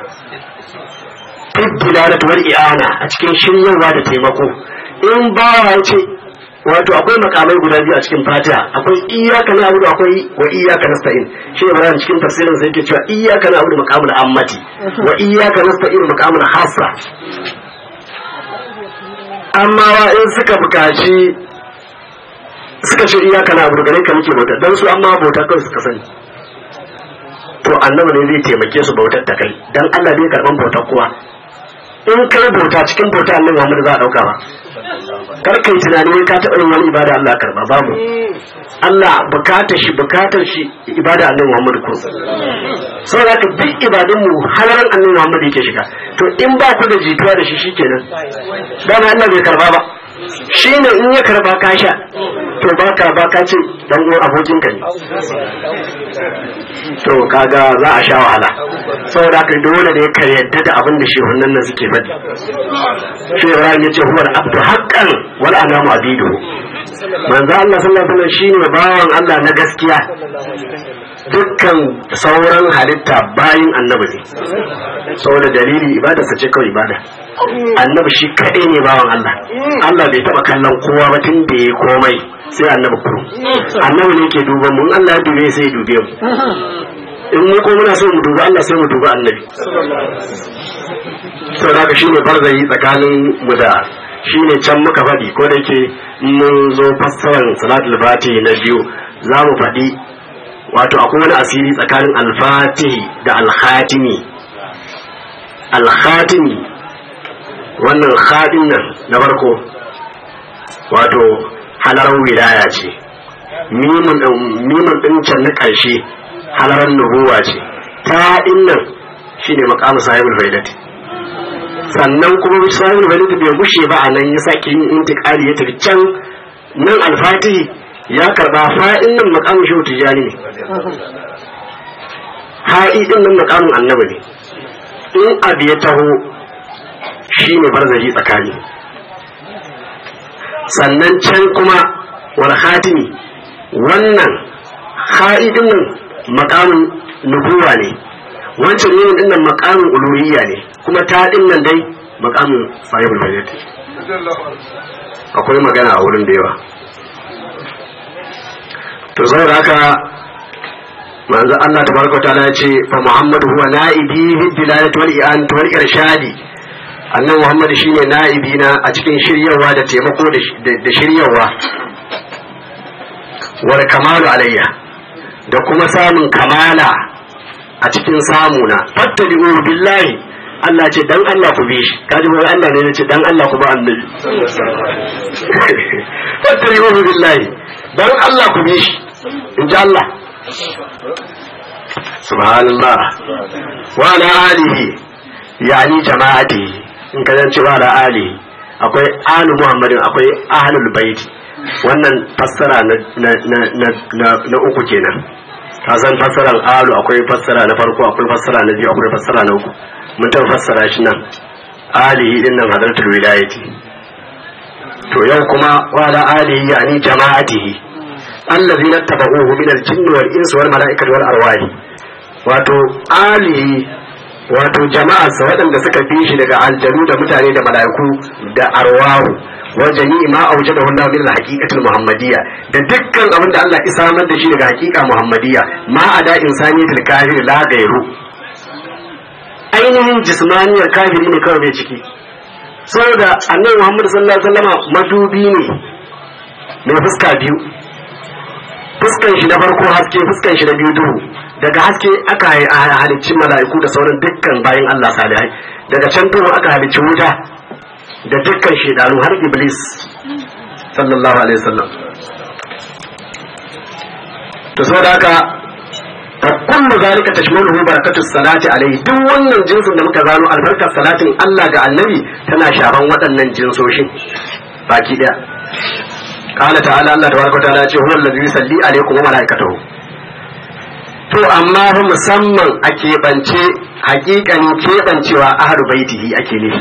fiddilalat wal i'ana a cikin shiryarwa da taimako in bawa ya ce wato akwai makamai guda biyu a cikin fatiha akwai iyyaka na'budu akwai wa iyyaka nasta'in shi ibrahim cikin tafsirin sai yake cewa iyyaka na'budu maqamul ammati wa iyyaka nasta'in maqamul khassa amma wa in suka bukaci suka ce iyyaka na'budu gare ka muke bauta dan su amma bauta kawai suka sani to annabi ne zai taimake su bautar ta kai dan Allah bai karban bautar kowa in kai bauta cikin bauta annabi Muhammad za a dauka ba kar kai tunani wai ka taɓa yin wani ibada Allah karba babu Allah bukatar shi bukatar shi ibada annabi Muhammad ko saboda haka duk ibadun mu halaran annabi Muhammad yake shiga to in ba ku da jituwa da shi shikenan dama Allah bai karba ba shi ne in ya karba ka sha to ba ka ba ka ce dan uwan abokin ka ne to kaga za a sha wahala saboda haka dole ne ka yadda da abin da shehunan nan suke faɗi shi Ibrahim ya ce huwa abdu haqqan wal anamu abidu manzo Allah sallallahu alaihi wasallam shine bawan Allah na gaskiya dukkan sauran halitta bayin annabi ne saboda dalili ibadarsa ce kawai ibada annabi shi kaɗai ne bawan Allah Allah bai taɓa kallon kowa ba tun da ya komai sai annabi kuro annabi ne ke duban mu in Allah ya dube sai ya dube mu in mu ko muna so mu duba Allah sai mu duba annabi saboda haka shine barzayi tsakanin mu da shine can muka faɗi ko da yake mun zo fassarar salatul fati na biyu za mu faɗi wato akwai wani asiri tsakanin alfatihi da alkhatimi alkhatimi wannan khadin nan na farko wato halarar wilaya ce mimin ɗin can na ƙarshe halarar nubuwa ce ta nan shine makamu sahibul faidati sannan kuma sahibul faidati bai gushe ba a nan ya sake yin intikali ya tafi can nan alfatihi ya karba fa'in nan makamin shehu tijjani ne ha'i din nan makamin annabi ne in abu ya taho shi ne barzari tsakani sannan can kuma wal khatimi wannan ha'i din nan makamin nubuwa ne wancan yin din nan makamin uluhiyya ne kuma ta din nan dai makamin sahibul fayyat akwai magana a wurin da yawa to saboda haka manzo Allah tabaraka ta'ala ya ce fa Muhammadu huwa na'ibi fi dilalati wal i'anati wal irshadi annan Muhammad shine na'ibi na a cikin shiryawa da taimako da shiryawa wal kamalu alayya da kuma samun kamala a cikin samuna fattabi'u billahi Allah ce dan Allah ku bi shi kaji ba Allah ne ce dan Allah ku ba annabi fattabi'u billahi dan Allah ku bi shi in ji Allah subhanallah wa ala alihi yani jama'ati in ka zance wa ala alihi akwai alu muhammadin akwai ahlul bait wannan fassara na na na na na uku kenan ka san fassaran alu akwai fassara na farko akwai fassara na biyu akwai fassara na uku mun ta fassara shi nan alihi din nan hadratul wilayati to yau kuma wa ala alihi yani jama'atihi allazina tabauhu min al-jinni wal insi wal mala'ikati wal arwahi wato alihi wato jama'arsa waɗanda suka fi shi daga aljanu da mutane da mala'iku da arwahu wa jami'i ma aujadahu Allah min al-haqiqatil muhammadiyya da dukkan abin da Allah isa samar da shi daga haqiqa muhammadiyya ma ada insaniyatil kafir la gairu ainihin jismaniyar kafiri ne kawai mai ciki saboda annabi Muhammad sallallahu alaihi wasallama madubi ne mai fuska biyu fuskan shi na farko haske fuskan shi na biyu duhu daga haske aka halicci mala'iku da sauran dukkan bayan Allah salihai daga can duhu aka halicci wuta da dukkan shedanu har iblis sallallahu alaihi wasallam to saboda haka fa kullu zalika tashmaluhu barakatu salati alaihi duk wannan jinsin da muka gano albarkar salatin Allah ga annabi tana shaban waɗannan jinsoshin baki daya قال تعالى الله تبارك وتعالى هو الذي يصلي عليكم وملائكته to amma fa musamman a keɓance hakikanin keɓancewa ahlu baitihi ake nufi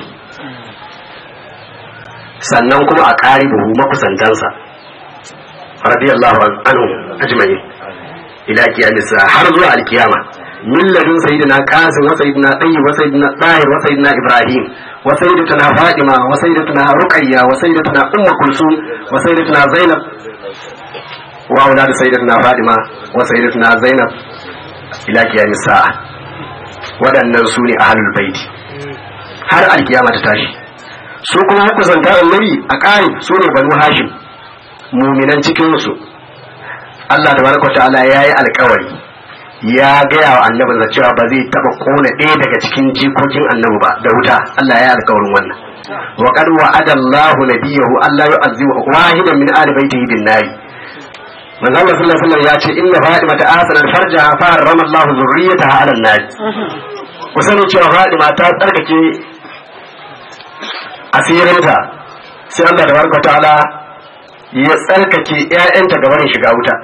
sannan kuma a ƙari buhu makusantansa radiyallahu anhu ajma'in ila kiyamisa har zuwa alkiyama min ladun sayyidina qasim wa sayyidina tayyib wa sayyidina tahir wa sayyidina ibrahim wa sayyidatuna fatima wa sayyidatuna ruqayya wa sayyidatuna ummu kulsum wa sayyidatuna zainab wa aulad sayyidatuna fatima wa sayyidatuna zainab ila qiyamis sa'a waɗannan su ne ahlul baiti har alkiyama ta tashi su kuma kusanta annabi a ƙari su ne banu hashim muminan cikin su Allah tabaraka ta'ala yayi alƙawari ya gaya wa annabin da cewa ba zai taba kona ɗaya daga cikin jikokin annabi ba da wuta Allah ya alƙawarin wannan wa qad wa'ada Allahu nabiyahu Allah yu'azzibu wahidan min ali baitihi bin nari manzo Allah sallallahu alaihi wasallam ya ce inna Fatima ta asana farjaha fa harrama Allahu zurriyataha 'ala an-nar ku sani cewa Fatima ta tsarkake asirinta sai Allah tabaraka ta'ala ya tsarkake ƴaƴanta ga barin shiga wuta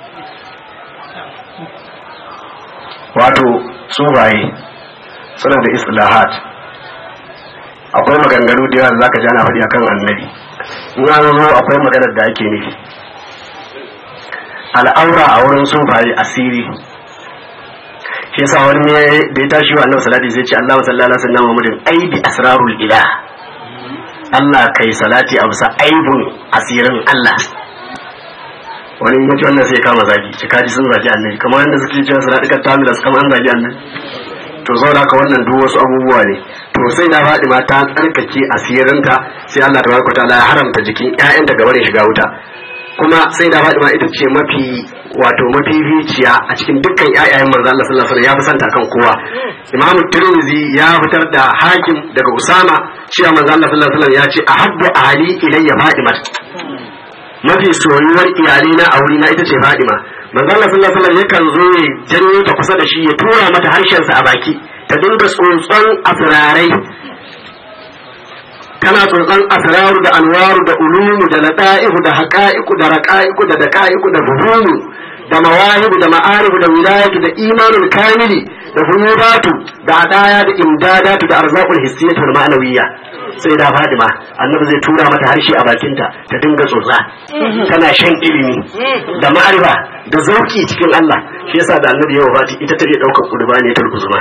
wato subaye suna da islahat akwai maganganu da yawa da zaka ji ana faɗi akan annabi in an zo akwai maganar da ake nufi al'aura a wurin sufaye asiri shi yasa wani ne da ya tashi wa annabi salati sai ce Allah sallallahu alaihi wasallam Muhammadin aibi asrarul ilah Allah kai salati a bisa aibun asirin Allah wani in yace wannan sai kama zagi ci kaji sun zagi annabi kamar yadda suke cewa suna dukkan tamila su kama an zagi annabi to zauna haka wannan duk wasu abubuwa ne to sai na faɗi ma ta tsarkake asirinta sai Allah tabaraka ta'ala ya haramta jikin ƴaƴanta gaba da shiga wuta kuma sai da faɗi ma ita ce mafi wato mafificiya a cikin dukkan ƴaƴayen manzo Allah sallallahu alaihi wasallam ya fi santa kan kowa Imam Tirmidhi ya fitar da hakim daga Usama cewa manzo Allah sallallahu alaihi wasallam ya ce ahabbu ali ilayya Fatima mafi soyuwar iyalina a wurina ita ce Fatima manzo Allah sallallahu alaihi wasallam yakan zo ya janyo ta kusa da shi ya tura mata harshen sa a baki ta dinga tsontson asirarai tana tsotson asraru da anwaru da ulumu da lada'ihu da haqa'iqu da raqa'iqu da daqa'iqu da buhunu da mawahibu da ma'arifu da wilayatu da imanul kamili da hunubatu da adaya da imdadatu da arzaqul hissiyatu wal ma'nawiyya sai da Fadima annabi zai tura mata harshe a bakinta ta dinga tsotsa tana shan ilimi da ma'arifa da zauki cikin Allah shi yasa da annabi ya wafati ita take daukar kurbani ta uzuma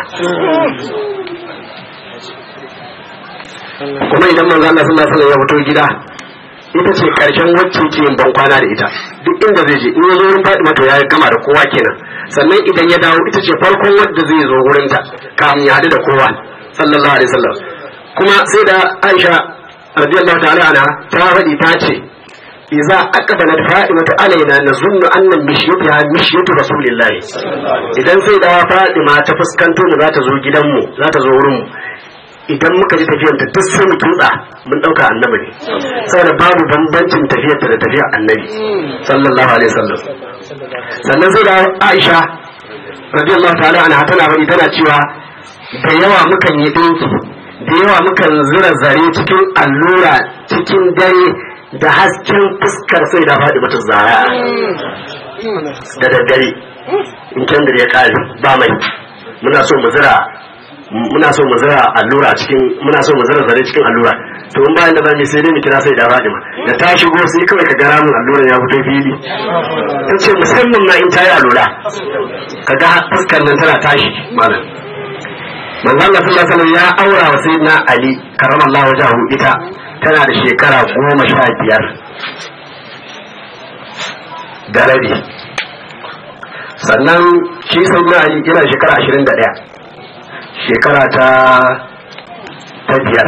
kuma idan manzo Allah sallallahu alaihi wasallam ya fito gida ita ce karshen wacce ke yin bankwana da ita duk inda zai je in ya zo wurin Fatima to ya gama da kowa kenan sannan idan ya dawo ita ce farkon wadda zai zo wurin ta kafin ya hadu da kowa sallallahu alaihi wasallam kuma sai da Aisha radiyallahu ta'ala anha ta faɗi ta ce idza aqbalat fatimatu alaina nazunnu anna mishyatuha mishyatu rasulillahi idan sai da Fatima ta fuskanto mu za ta zo gidanmu za ta zo wurin mu idan muka ji tafiyar ta duk sai mu tutsa mun dauka annabi ne saboda babu bambancin tafiyar ta da tafiyar annabi sallallahu alaihi wasallam sannan sai da Aisha radiyallahu ta'ala anha tana bari tana cewa da yawa mukan yi dinki da yawa mukan zura zare cikin allura cikin dare da hasken fuskar sai da faɗi mata zara da daddare in kendir ya kare ba mai muna so mu zira muna so mu zira allura cikin muna so mu zira zare cikin allura to in bayan da zamu sai dai mu kira sai da Fadima da ta shigo sai kawai ka gara mun alluran ya fito fili ta ce musamman na in ta yi allura ka ga fuskar nan tana tashi malam manzo Allah sallallahu alaihi wasallam ya aura wa sayyidina Ali karramallahu wajhahu ita tana da shekara goma sha biyar da rabi sannan shi sayyidina Ali yana da shekara ashirin da ɗaya shekara ta ta biyar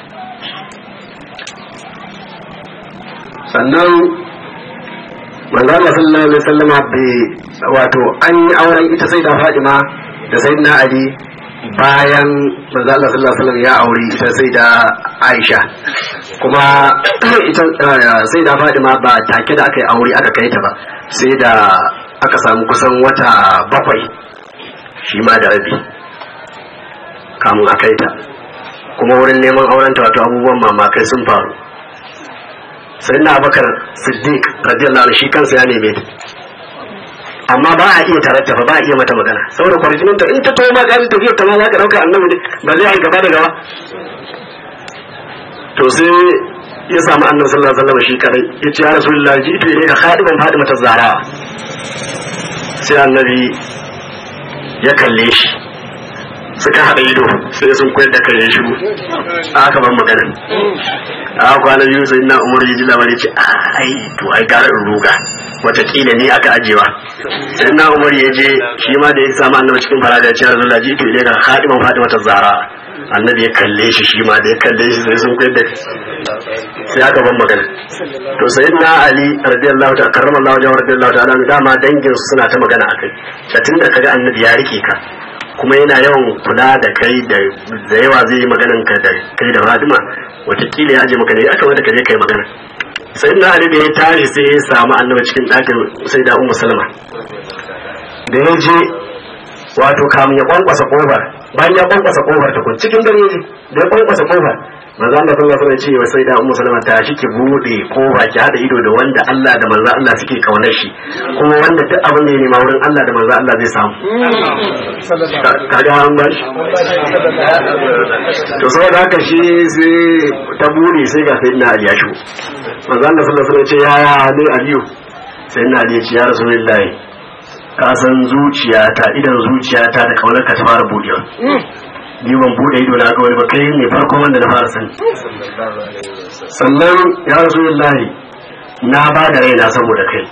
sannan manzana sallallahu alaihi wasallama bai wato an yi auren ita sai da fadima da sai na ali bayan manzana sallallahu alaihi wasallam ya aure ita sai da aisha kuma ita sai da fadima ba take da aka yi aure aka kai ta ba sai da aka samu kusan wata bakwai shi ma da rabi kamun a kai ta kuma wurin neman aurenta wato abubuwan mamakai sun faru sai na bakar siddiq radiyallahu anhu shi kansa ya neme ta amma ba a iya taratta ba a iya mata magana saboda kwarjinin ta in ta to maganin tafiyar ta ma za ka dauka annabi ne ba zai yi gaba da gaba to sai ya samu annabi sallallahu alaihi wasallam shi kadai ya ce ya rasulullahi ji ito ne ka khadiban fadimata zara sai annabi ya kalle shi suka haɗa ido sai sun koyar da kan ya shigo aka ban maganin a kwana biyu sai na umar ya ji labari ce ai to ai gara in ruga watakila ni aka ajewa sai na umar ya je shi ma da ya samu annabi cikin faraja ya ce rasulullah ji to idan khadiman fatima ta zara annabi ya kalle shi shi ma da ya kalle shi sai sun koyar da sai aka ban magana to sai na ali radiyallahu ta'ala karramallahu wajhahu radiyallahu ta'ala dama dangin suna ta magana akai da tunda kaga annabi ya rike ka kuma yana yawan kula da kai da yawa zai yi maganan ka da kai da Fatima watakila ya aje maka ne ya kamata ka je kai magana sai na Ali da ya tashi sai ya samu annabi cikin ɗakin sai da Ummu Salma da ya je wato kamun ya kwankwasa kofar bayan ya kwankwasa kofar ta kun cikin dare ne da ya kwankwasa kofar manzo Allah sallallahu alaihi wasallam ce wa sai da Ummu Salma ta shi ki bude kofa ki hada ido da wanda Allah da manzo Allah suke kaunar shi kuma wanda duk abin da ya nema wurin Allah da manzo Allah zai samu kaga an ba shi to saboda haka shi sai ta bude sai ga sayyidina Ali ya shigo manzo Allah sallallahu alaihi wasallam ce ya ya ne Aliyu sayyidina Ali ya ce ya rasulullahi ka san zuciyata idan zuciyata da kaunar ka ta fara budewa ni ban bude ido na ga wani ba kai ne farkon wanda na fara sani sannan ya rasulullahi na ba da raina saboda kai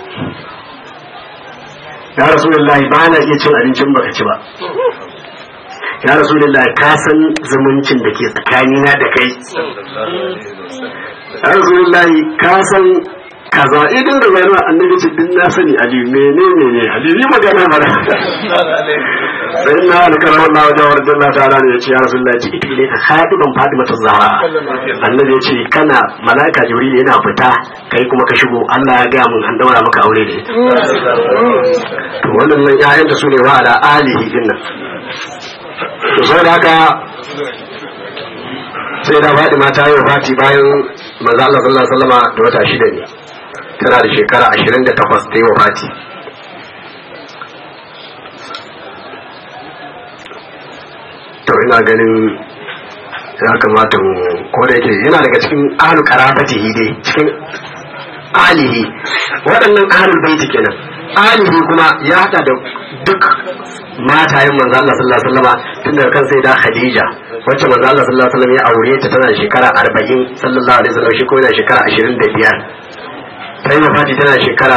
ya rasulullahi ba na iya cin abincin baka ci ba ya rasulullahi ka san zumuncin da ke tsakanina da kai ya rasulullahi ka san kaza idan da bayan annabi ce din na sani ali menene ne ali ni magana mana sai na alkarar Allah wajen wajen Allah ta'ala ne ya ce ya rasulullahi ci ita ne ka haɗu ban faɗi mata zahra annabi ya ce kana mala'ika jibril yana fita kai kuma ka shigo Allah ya gaya mun an daura maka aure da ita to wannan nan ƴaƴan da su ne wa ala alihi din nan to saboda haka sai da Fatima ta yi wafati bayan manzo Allah sallallahu alaihi wasallama da wata shida ne tana da shekara 28 ta yi wafati to ina ganin ya kamata mu ko da yake yana daga cikin ahlu karabatihi dai cikin alihi waɗannan ahlul baiti kenan alihi kuma ya hada da duk matayen manzo Allah sallallahu alaihi wasallam tun daga kan sai da Khadija wacce manzo Allah sallallahu alaihi wasallam ya aure ta tana shekara 40 sallallahu alaihi wasallam shi ko yana shekara 25 ta yi wafati tana shekara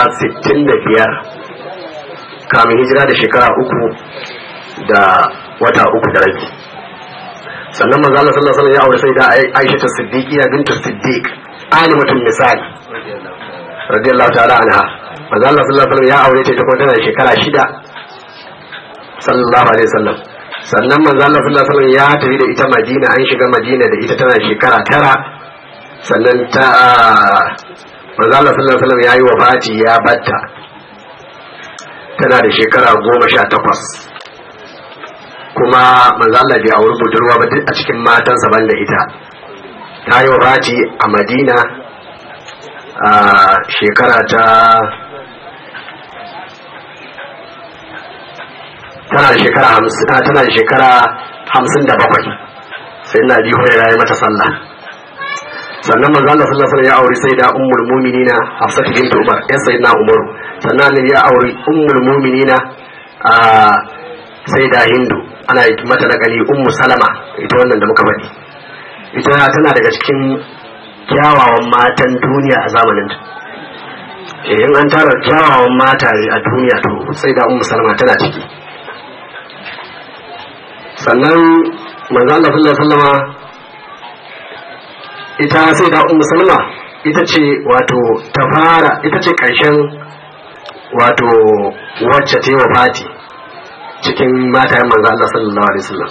65 kamin hijira da shekara uku da wata uku da rabi sannan manzo Allah sallallahu alaihi wasallam ya aure sai da Aisha ta Siddiqiya bintu Siddiq alimatun misal radiyallahu ta'ala anha manzo Allah sallallahu alaihi wasallam ya aure ta ita kuma tana da shekara shida sallallahu alaihi wasallam sannan manzo Allah sallallahu alaihi wasallam ya tafi da ita Madina an shiga Madina da ita tana shekara tara sannan ta manzo Allah sallallahu alaihi wasallam ya yi wafati ya batta tana da shekara goma sha takwas kuma manzo Allah bai auri budurwa ba duk a cikin matansa ban da ita ta yi wafati a Madina a shekara ta tana da shekara hamsin tana da shekara hamsin da bakwai sai na ji hurera ya mata sallah sannan manzo Allah sallallahu alaihi ya auri sai da ummul mu'minina Hafsat bint Umar ya sayyidina Umar sannan ne ya auri ummul mu'minina a sai da Hindu ana yi mata nakali ummu Salama ita wannan da muka faɗi ita tana daga cikin kyawawan matan duniya a zamanin ta in an tara kyawawan mata a duniya to sai da ummu Salama tana ciki sannan manzo Allah sallallahu alaihi wasallama ita sai da ummu salma ita ce wato ta fara ita ce karshen wato wacce ta yi wa fati cikin matayen manzo Allah sallallahu alaihi wasallam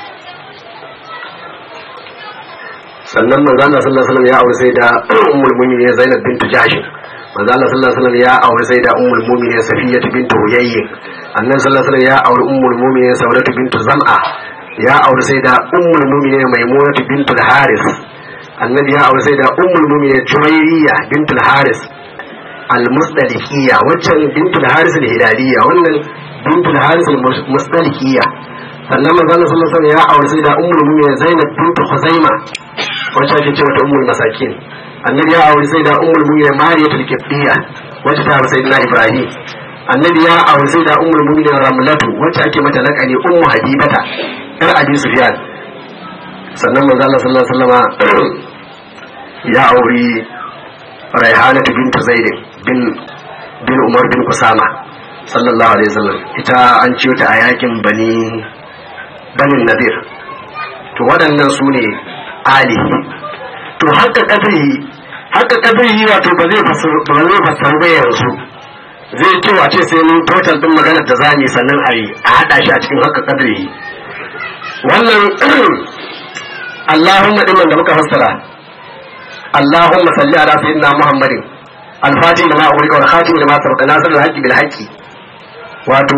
sannan manzo Allah sallallahu alaihi wasallam ya aure sai da ummul mu'minin Zainab bint Jahsh manzo Allah sallallahu alaihi wasallam ya aure sai da ummul mu'minin Safiyya bint Huyayy annan sallallahu alaihi wasallam ya aure ummul mu'minin Saudat bint Zam'a ya aure sai da ummul mu'minin Maimunah bint Al-Haris annabi ya aure sai da ummul mu'minin Juwayriya bint Al-Haris al-Musdalikiyya waccan bint Al-Haris al-Hilaliyya wannan bint Al-Haris al-Musdalikiyya sannan manzo Allah sallallahu alaihi wasallam ya aure sai da ummul mu'minin Zainab bint Khuzaima wacce ake cewa ta ummul masakin annabi ya aure sai da ummul mu'minin Mariyatul Qibtiyya wacce ta sai na Ibrahim annabi ya aure sai da ummul mu'minin Ramlatu wacce ake mata lakani ummu Habibata yar Abi Sufyan sannan manzo Allah sallallahu alaihi wasallam ya aure Raihanatu bint Zaid bin bin Umar bin Kusama sallallahu alaihi wasallam ita an ciyo ta a yakin bani banin Nadir to waɗannan su ne alihi to haka kadari haka kadari wato ba zai fasar ba zai fasar ba yanzu zai ce wace sai mun total din maganar da zamu sannan a yi a hada shi a cikin haka kadari wannan Allahumma din da muka fassara Allahumma salli ala sayyidina Muhammadin al-fatih lima ughliqa wal khatim lima sabaqa nasr al-haqqi bil haqqi wato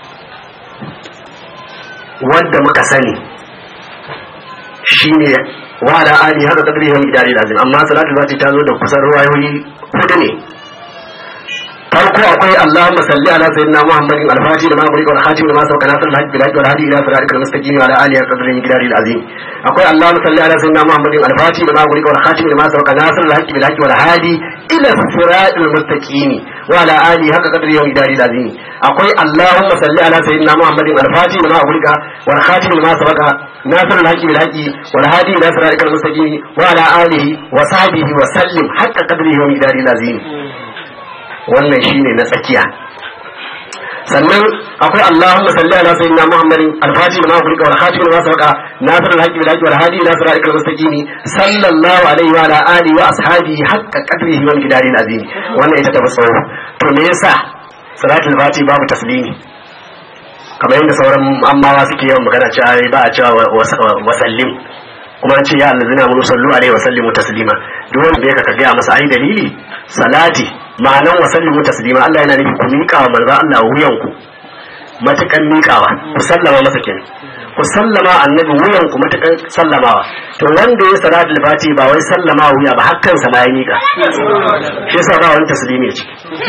wanda muka sani shine wa ala ali haka kadri wa midari lazim amma salatul fati ta zo da kusan ruwayoyi hudu ne farko akwai Allahumma salli ala sayyidina Muhammadin al-Fatih da ma guri wal khatim da ma sauka nasr al-hajj bil hajj wal hadi ila siratikal mustaqim wa ala alihi haqqa qadri midari al-azim akwai Allahumma salli ala sayyidina Muhammadin al-Fatih da ma guri wal khatim da ma sauka nasr al-hajj bil hajj wal hadi ila siratil mustaqim wa ala alihi haqqa qadri midari al-azim akwai Allahumma salli ala sayyidina Muhammadin al-Fatih da ma guri wal khatim da ma sauka nasr al-hajj bil hajj wal hadi ila siratikal mustaqim wa ala alihi wa sahbihi wa sallim haqqa qadri midari al-azim wannan shine na tsakiya sannan akwai Allahumma salli ala sayyidina Muhammadin al-Fatih lima ughliqa wal khatim lima sabaqa nasir al-haqqi bil haqqi wal hadi ila siratikal mustaqim sallallahu alaihi wa ala alihi wa ashabihi haqqa qadrihi wal qidari al-azim wannan ita ta basawo to me yasa salatul fati babu taslimi kamar yadda sauran ammawa suke yawan magana cewa ba a cewa wasallim kuma an ce ya allazina mun sallu alaihi wa sallimu taslima duk wanda ya ka gaya masa ai dalili salati ma'anan wa sallimu taslima Allah yana nufi ku miƙa wa manzo Allah wuyan ku matakan miƙawa ku sallama masa kenan ku sallama annabi wuyan ku matakan sallamawa to wanda ya salatul fati ba wai sallama wuya ba hakkan sa ma ya miƙa shi yasa ba wani taslimi ce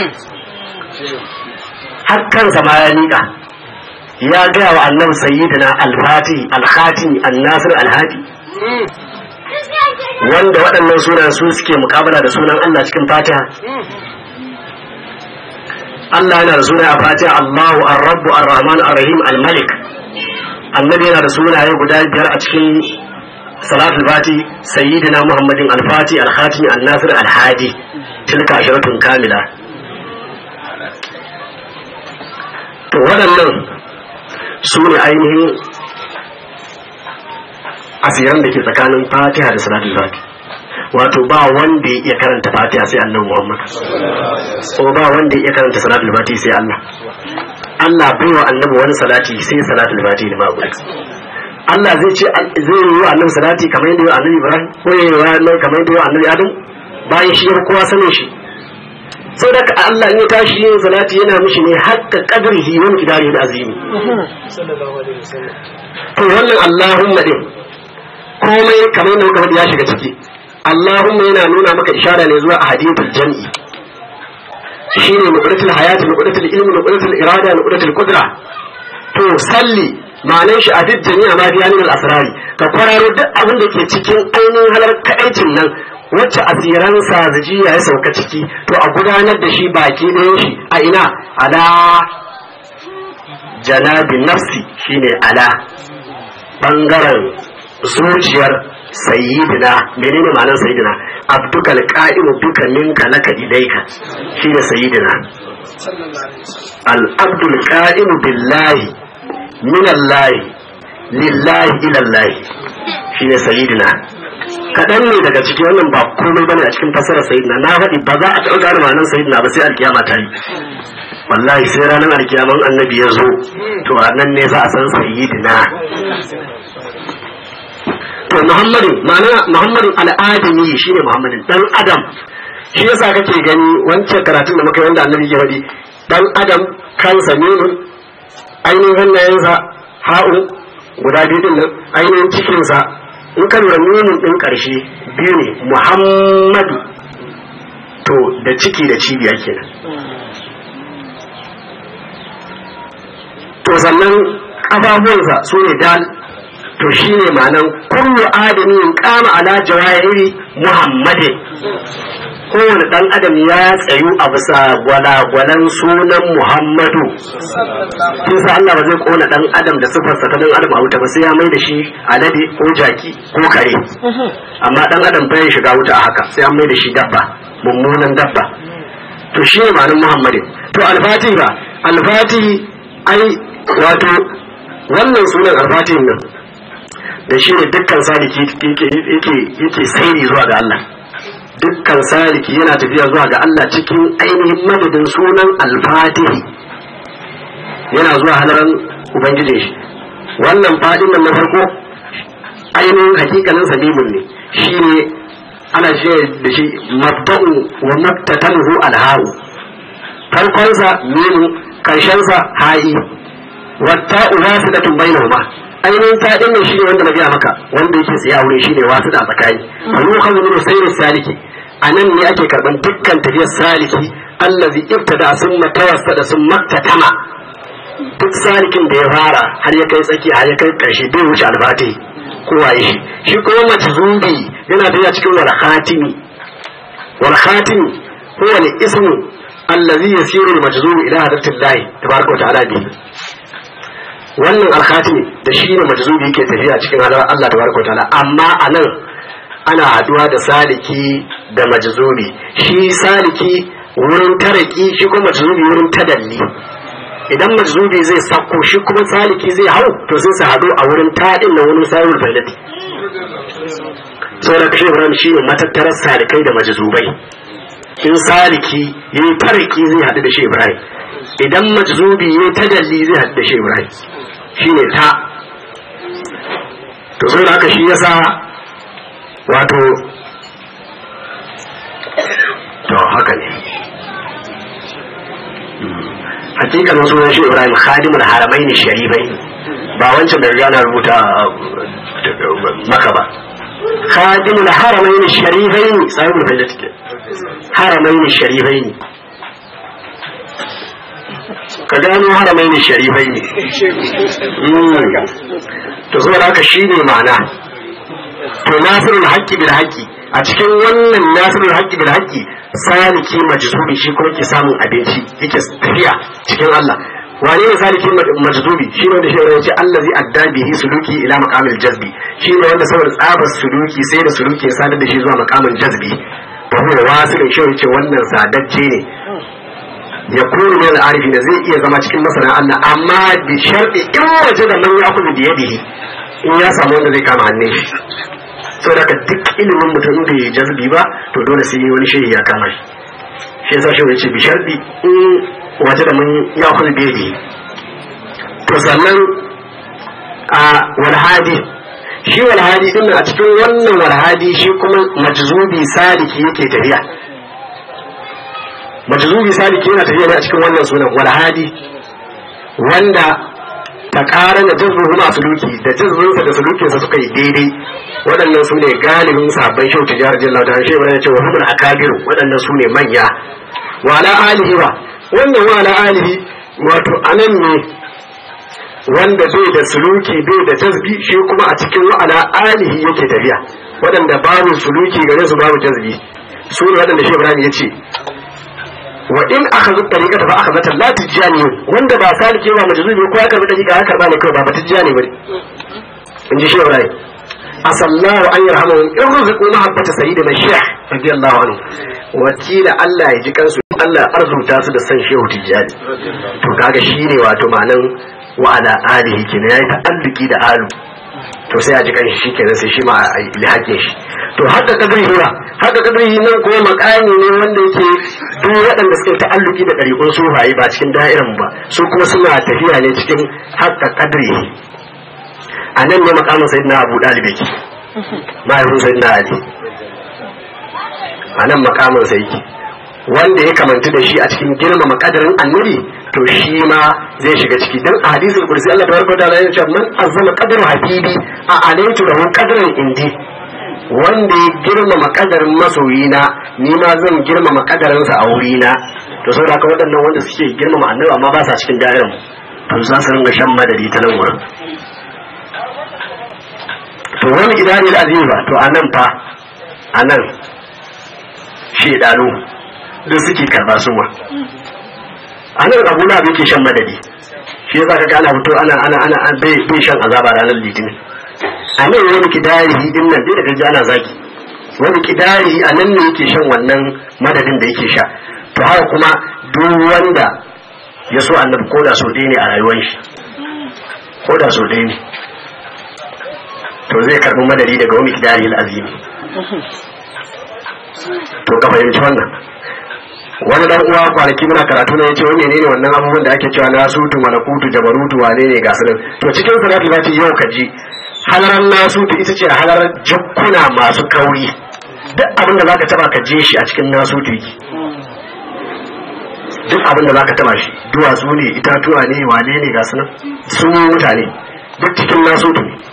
hakkan sa ma ya miƙa ya gaya wa annabi sayyidina al-fati al-khatimi an-nasir al-hadi wanda waɗannan sunan su suke mukabala da sunan Allah cikin fatiha Allah yana da suna a fatiha Allahu ar-rabbu ar-rahman ar-rahim al-malik annabi yana da sunaye guda biyar a cikin salatul fati sayyidina muhammadin al-fati al-khatimi an-nasir al-hadi tilka asharatun kamila to waɗannan su ne ainihin asiran da ke tsakanin fatiha da salatul fati wato ba wanda ya iya karanta fatiha sai annabi muhammad ko ba wanda ya iya karanta salatul fati sai allah allah bai wa annabi wani salati sai salatul fati da babu Allah zai ce zai yi wa annabi salati kamar yadda ya annabi Ibrahim ko ya yi wa annabi kamar yadda ya annabi Adam bayan shi ya kowa sanin shi sai da Allah in ya tashi yin salati yana mishi ne hakka qadrihi wa miqdarihi al-azimi to wannan Allahumma din komai kamar yadda muka faɗi ya shiga ciki Allahumma yana nuna maka ishara ne zuwa ahadithul jam'i shine nuqratul hayati nuqratul ilmi nuqratul irada nuqratul qudra to salli ma'anar shi a duk jami'a ma biya min al-asrari ka kwararo duk abin da ke cikin ainihin halar kaɗaicin nan wacce asiran sazijiya ya sauka ciki to a gudanar da shi baki ɗayan shi a ina ala janabi nafsi shine ala bangaren zuciyar sayyidina menene ma'anar sayyidina abdukal qa'imu bika minka laka ilaika shine sayyidina al abdul qa'imu billahi min allahi lillahi ila allahi shine sayyidina kaɗan ne daga cikin wannan ba komai bane a cikin fasarar sayyidina na faɗi ba za a taɓa gane ma'anar sayyidina ba sai alkiyama ta yi wallahi sai ranar alkiyaman annabi ya zo to a nan ne za a san sayyidina to muhammadu ma'ana muhammadu al'adami shine muhammadin dan adam shi yasa kake gani wancan karatun da muka yi wanda annabi ke faɗi dan adam kansa nunun ainihin hannayensa ha'u guda biyu din nan ainihin cikinsa in ka lura nunin ɗin ƙarshe biyu ne muhammadu to da ciki da cibiya kenan to sannan ƙafafuwansa su ne dal to shi ne ma'anan kullu adamin kama ala jawahiri muhammadin kowane ɗan adam ya tsayu a bisa gwalagwalan sunan muhammadu tun sa Allah ba zai kona ɗan adam da sifarsa ta ɗan adam a wuta ba sai ya mai da shi alade ko jaki ko kare amma ɗan adam bai shiga wuta a haka sai an mai da shi dabba mummunan dabba to shi ne ma'anin muhammadin to alfatihi ba alfatihi ai wato wannan sunan alfatihin nan da shi ne dukkan saliki yake sairi zuwa ga Allah dukkan saliki yana tafiya zuwa ga Allah cikin ainihin madadin sunan alfatihi yana zuwa halaran ubangijin shi wannan fadin nan na farko ainihin hakikanin sabibin ne shi ne ana ce da shi mabda'u wa maktatanuhu alharu farkonsa mimu karshensa ha'i wata uwasu da tumbaina ma ainihin ta din shi ne wanda na gaya maka wanda yake tsaye a wurin shi ne wasu da tsakani wani kan zuwa sai saliki a nan ne ake karban dukkan tafiyar saliki allazi ibtada sun matawassa da sun maktatama duk salikin da ya fara har ya kai tsaki har ya kai karshe bai wuce albati ko waye shi shi kuma majzubi yana tafiya cikin wal khatimi wal khatimi huwa al ismu allazi yasiru al majzub ila hadratillahi tabaraka wa ta'ala bihi wannan alkhatimi da shi ne majzubi yake tafiya cikin halar Allah tabaraka wa ta'ala amma a nan ana haduwa da saliki da majzubi shi saliki wurin taraki shi kuma majzubi wurin tadalli idan majzubi zai sako shi kuma saliki zai hau to sai su haɗu a wurin taɗin na wani sayar failati saboda kashe ibrahim shi ne matattarar salikai da majzubai in saliki ya yi faraki zai haɗu da shi ibrahim idan majzubi ya yi tajalli zai haɗu da shi ibrahim shi ne ta to saboda haka shi yasa wato to haka ne hakikan sunan shi ibrahim khadimul haramain sharifai ba wancan da riga na rubuta maka ba khadimul haramain sharifai sahibul faidat ke haramain sharifai ka gano haramain sharifai ne to saboda haka shine ma'ana to nasirul haqqi bil haqqi a cikin wannan nasirul haqqi bil haqqi saliki majzubi shi kuma ke samun abinci yake tafiya cikin Allah wane ne saliki majzubi shi ne wanda shi ne ce allazi adda bihi suluki ila maqamil jazbi shi ne wanda saboda tsabar suluki sai da suluki ya sadar da shi zuwa maqamin jazbi wa huwa wasilin shi yace wannan sadacce ne ya kuru min al-arifi da zai iya zama cikin masana Allah amma bi sharɗi in waje da man ya'khudhu bi yadihi in ya samu wanda zai kama hannun shi saboda ka duk ilimin mutum da ya jazbi ba to dole sai wani shehi ya kama shi shi yasa shi yace bi sharɗi in waje da man ya'khudhu bi yadihi to sannan a walhadi shi walhadi din a cikin wannan walhadi shi kuma majzubi sadiki yake tafiya majzubi saliki yana tafiya ne a cikin wannan sunan walhadi wanda ta ƙara da jazbun masu suluki da jazbunsa da sulukinsa suka yi daidai waɗannan su ne galibin sabon shau tijar jalla ta shi ya ce wa humul akabiru waɗannan su ne manya wa ala alihi ba wannan wa ala alihi wato anan ne wanda bai da suluki bai da jazbi shi kuma a cikin wa ala alihi yake tafiya waɗanda babu suluki gare su babu jazbi su ne waɗanda shi Ibrahim ya ce wa in aka zo tariqa fa aka zata la tijani wanda ba salike ba majzubi ko ya karbi tariqa ya karba ne kai ba ba tijani bane in ji shi Ibrahim asallahu an yarhamu in ruziqu mahabbata sayyidina shaykh radiyallahu anhu wakila Allah ya ji kansu Allah arzuta su da san shehu tijani to kaga shine wato ma'anan wa ala alihi kenan yayi ta'alluki da alu to sai a ji kanshi shikenan sai shi ma a yi haƙƙin shi to haka kadrihi ba haka kadrihi nan kuma makami ne wanda yake duk waɗanda suke ta'alluki da ɗariƙun sufaye ba cikin da'iran ba su kuma suna tafiya ne cikin haka kadrihi a nan ne makamin sayyidina abu ɗalib yake mahaifin sayyidina ali a nan makamin sa yake wanda ya kamantu da shi a cikin girmama kadarin annabi to shi ma zai shiga ciki dan a hadisul kursi Allah tabaraka ta'ala ya ce man azama qadru habibi a alaitu lahu qadran indi wanda ya girmama kadarin masoyina ni ma zan girmama kadarinsa a wurina to saboda haka waɗannan wanda suke girmama annabi amma ba sa cikin da'irin to za su ringa shan madadi ta nan wurin to wani idani azimi ba to anan fa anan shedanu duk suke karba su ma anan abu na yake shan madadi shi yasa kaga ana fito ana ana ana bai bai shan azaba ranar litinin a nan wani kidari din nan dai daga ji ana zaki wani kidari a nan ne yake shan wannan madadin da yake sha to haka kuma duk wanda ya so annabi ko da so ɗaya ne a rayuwar shi ko da so ɗaya ne to zai karɓi madadi daga wani kidari azimi to ka fahimci wannan wani dan uwa kwanaki muna karatu na yace wani ne wannan abubuwan da ake cewa nasutu malakutu jabarutu wane ne ga sunan to cikin salatu zati yau ka ji halaran nasutu ita ce halarar jakkuna masu kauri duk abin da zaka taba ka je shi a cikin nasutu yake duk abin da zaka taba shi duwatsu ne itatuwa ne wane ne ga sunan su mutane duk cikin nasutu ne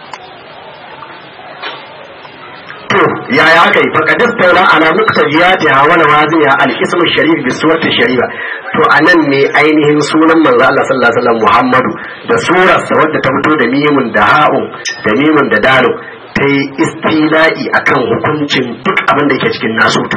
to yaya aka yi faqadis taura ala muqtadiyatiha wa nawaziha al-ism sharif bi surati sharifa to anan ne ainihin sunan manzo Allah sallallahu alaihi wasallam Muhammadu da surar sa wadda ta fito da mimun da ha'un da mimun da dalu ta yi istila'i akan hukuncin duk abin da yake cikin nasutu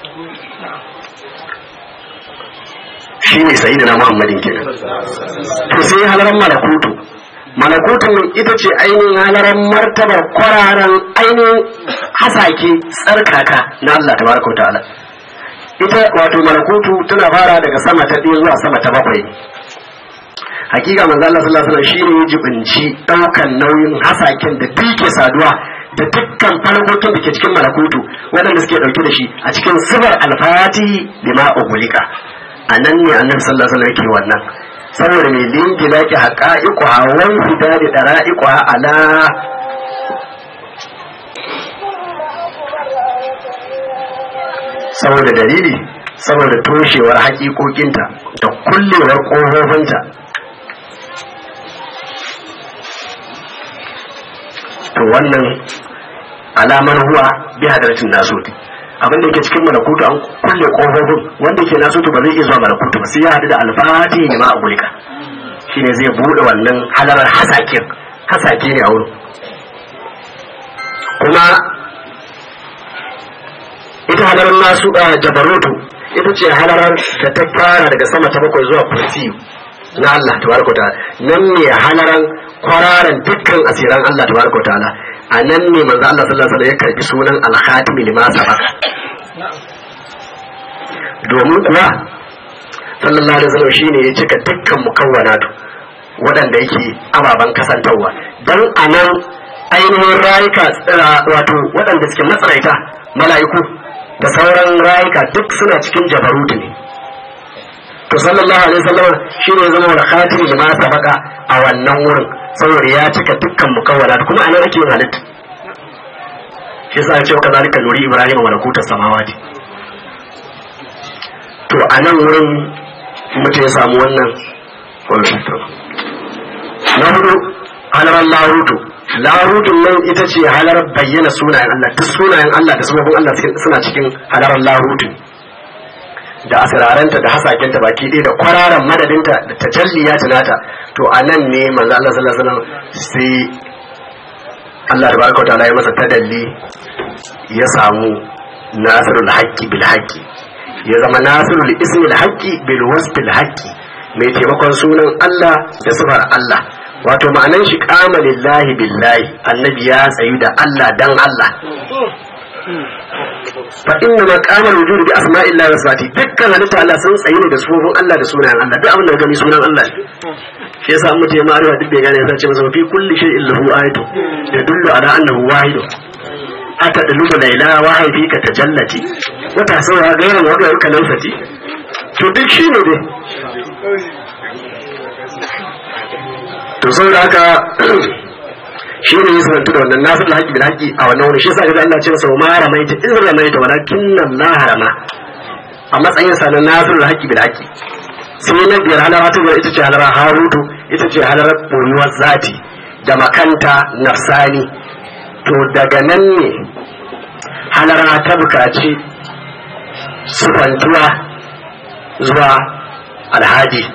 shi ne sayyidina Muhammadin kenan to sai halaran malakutu malakutun ita ce ainihin halaran martabar kwararan ainihin hasake tsarkaka na Allah ta baraka ta'ala ita wato malakutu tana fara daga sama ta ɗaya zuwa sama ta bakwai hakika manzo Allah sallallahu alaihi wasallam shine ya jibinci daukan nauyin hasaken da duke saduwa da dukkan farkokin da ke cikin malakutu waɗanda suke ɗauke da shi a cikin sibar alfati lima ugulika a nan ne annabi sallallahu alaihi wasallam yake wannan saboda mai lingila ki haqa'iqu hawan hidari dara'iqu ala saboda dalili saboda toshewar haƙiƙoƙinta da kullewar ƙofofinta to wannan alamar huwa bi hadaratin nasuti abin da yake cikin malakutu an kulle kofofin wanda ke nasutu ba zai iya zuwa malakutu ba sai ya haɗu da alfati ne ma a gulika shine zai bude wannan halarar hasakin hasake ne a wurin kuma ita halarar nasu a jabarutu ita ce halarar da ta fara daga sama ta bakwai zuwa kursi na Allah tabaraka ta'ala nan ne halaran kwararan dukkan asiran Allah tabaraka ta'ala a nan ne manzo Allah sallallahu alaihi wasallam ya karbi sunan al-khatim lima sabaka domin kuwa sallallahu alaihi wasallam shine ya cika dukkan mukawwanatu waɗanda yake ababen kasantarwa dan anan ainihin rayuka wato waɗanda suke matsaraita mala'iku da sauran rayuka duk suna cikin jabarutu ne to sallallahu alaihi wasallam shine ya zama wal khatim lima sabaka a wannan wurin saboda ya cika dukkan mukawwala kuma anan ake yin halitta shi yasa ya ce ka zalika nuri ibrahim wa lakuta samawati to anan wurin mutum ya samu wannan na hudu halarar larutu larutun nan ita ce halarar bayyana sunayen Allah duk sunayen Allah da sababin Allah suna cikin halarar larutu da asiraranta da hasakenta baki ɗaya da kwararan madadinta da tajalliya tunata to a nan ne manzo Allah sallallahu alaihi wasallam sai Allah tabaraka wa ta'ala ya masa tadalli ya samu nasirul haqqi bil haqqi ya zama nasirul ismil haqqi bil wasfil haqqi mai taimakon sunan Allah da sifar Allah wato ma'anan shi kama lillahi billahi annabi ya tsayu da Allah dan Allah fa inna maqama wujud bi asma'illahi wa sifati dukkan halitta Allah sun tsayi ne da sufofin Allah da sunayen Allah duk abin da gani sunan Allah shi yasa an mutum ya ma'arifa duk bai gane ya sace masa fi kulli shay'in lahu ayatu yadullu ala annahu wahid ata dalubu laila wa haifika tajallati wa tasawwa gairan wa gairuka lansati to duk shi ne dai to saboda haka shi ne ya sanantu da wannan nasir da haƙi bil haƙi a wannan wani shi yasa ga Allah ce masa ma ramaita in ramaita walakin Allah harama a matsayin sa na nasir da haƙi bil haƙi sai na biyar halara ta ita ce halara harutu ita ce halarar boyuwar zati da makanta nafsani to daga nan ne halara ta bukaci sufantuwa zuwa alhaji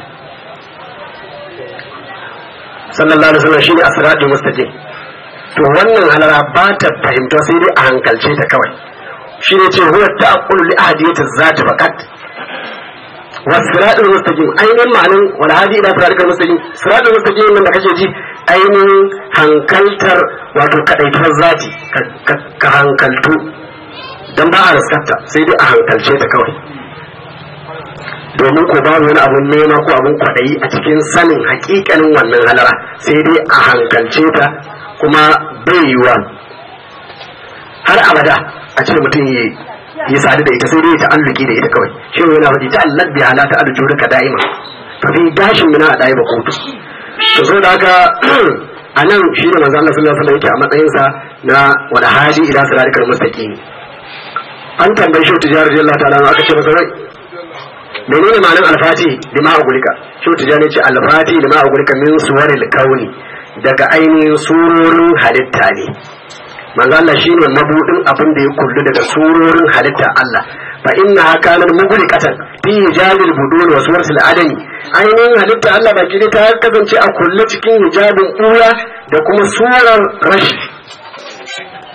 sallallahu alaihi wasallam shine asratul mustaqim to wannan halara ba ta fahimta sai dai a hankalce ta kawai shine ce huwa ta'aqqulu li ahadiyati zati faqat wasiratul mustaqim ainihin ma'anin wal hadi ila siratul mustaqim siratul mustaqim nan da kake ji ainihin hankaltar wato kadaituwar zati ka hankaltu dan ba a raskata sai dai a hankalce ta kawai domin ko babu wani abun nema ko abun kwaɗayi a cikin sanin hakikanin wannan halara sai dai a hankalce ta kuma bai yiwuwa har abada a ce mutum ya yi sadu da ita sai dai ta alluki da ita kawai shi yana faɗi ta allak bi ala ta alluki ka da'ima fa fi gashin mina a ɗaya ba kotu to so da haka a nan shi ne manzo Allah sallallahu alaihi wasallam yake a matsayinsa na wani hadi ila siratal mustaqim an tambaye shi tijarar Allah ta'ala aka ce masa rai menene ma'anar alfati lima ugulika shi tijani ce alfati lima ugulika min suwaril kauni daga ainihin surorin halitta ne manzo Allah shine mabudin abin da ya kullu daga surorin halitta Allah fa inna kanat mughliqatan fi hijabil budun wa suwaril adami ainihin halitta Allah baki ne ta kasance a kulle cikin hijabin ɓuya da kuma surar rashi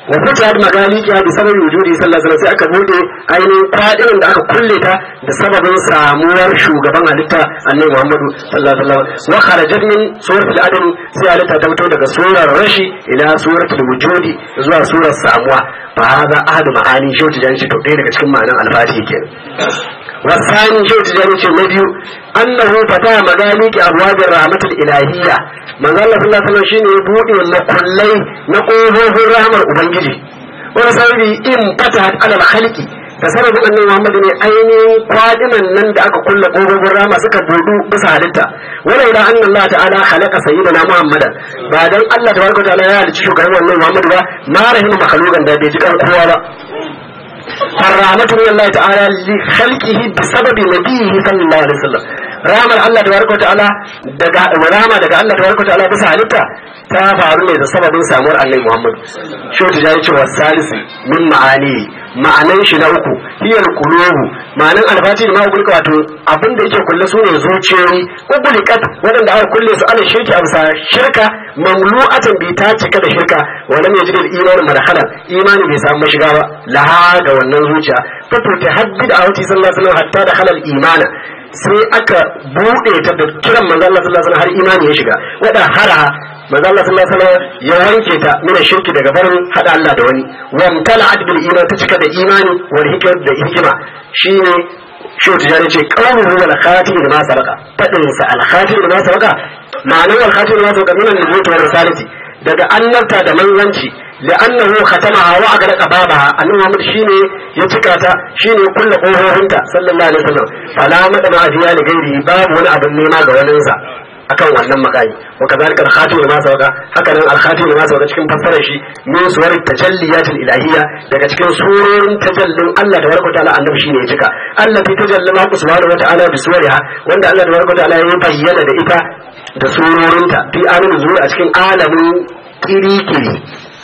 wa fitiyat magaliki bi sababi wujudi sallallahu alaihi wasallam sai aka bude ainihin kwadirin da aka kulle ta da sababin samuwar shugaban halitta annabi Muhammadu sallallahu alaihi wasallam wa kharajat min suratul adam sai halitta ta fito daga surar rashi ila suratul wujudi zuwa surar samuwa fa hada ahadu ma'ani shi wata jani to ɗaya daga cikin ma'anan alfatihi kenan wasani shi wata jani ce na biyu annahu fata magaliki abwabir rahmatul ilahiyya manzo Allah sallallahu alaihi wasallam shine ya bude makullai na kofofin rahmar ubangiji wani sababi in fatahat alal khalqi da sababin annabi Muhammad ne ainihin kwadiman nan da aka kulle kofofin rama suka budu bisa halitta wala ila anna Allah ta'ala khalaqa sayyidina Muhammad ba dan Allah tabaraka ta'ala ya halicci shugaban wannan Muhammad ba ma rahimu makhluqan da bai ji kan kowa ba الرحمة من الله تعالى لخلقه بسبب نبيه صلى الله عليه وسلم ramar Allah tabaraka ta'ala daga rama daga Allah tabaraka ta'ala bisa halitta ta faru ne da sababin samuwar Annabi Muhammad shi ta yayi cewa salisu min ma'ani ma'anan shi na uku hiyar qulubu ma'anan albati da ma'ul wato abin da yake kulle su ne zuciyoyi ubulikat wadanda aka kulle su ana shirki a bisa shirka mamlu'atan bi ta cika da shirka wa lam yajid al-iman madkhalan imani bai samu mashiga ba laha ga wannan zuciya fa ta haddid a wati sallallahu alaihi wasallam hatta da halal imana sai aka bude ta da kiran manzo Allah sallallahu alaihi wasallam har imani ya shiga wada hara manzo Allah sallallahu alaihi wasallam ya wanke ta mina shirki daga barin hada Allah da wani wa mtala'at bil iman ta cika da imani wal hikma da hikima shine shi tijani ce qawluhu wal khatim da ma sabaka fadin sa al khatim da ma sabaka ma'anar wal khatim da ma sabaka min al-nubuwwati wa risalati daga annabta da manzanci لأنه ختمها وأغلق بابها أنه محمد شيني يتكاتا شيني كل قوهوهنتا صلى الله عليه وسلم فلا مدنا فيها لغيره باب ولا أبن نيما غواننسا akan wannan makami wa kadhalika al-khatim lima sabaqa haka nan al-khatim lima sabaqa cikin fassarar shi min suwar tajalliyatul ilahiyya daga cikin surorin tajallin Allah da barka ta'ala annabi shine ya cika Allah fi tajallama ku subhanahu wa ta'ala bi suwariha wanda Allah da barka ta'ala ya bayyana da ita da surorinta fi alamin zuwa a cikin alamin kiri-kiri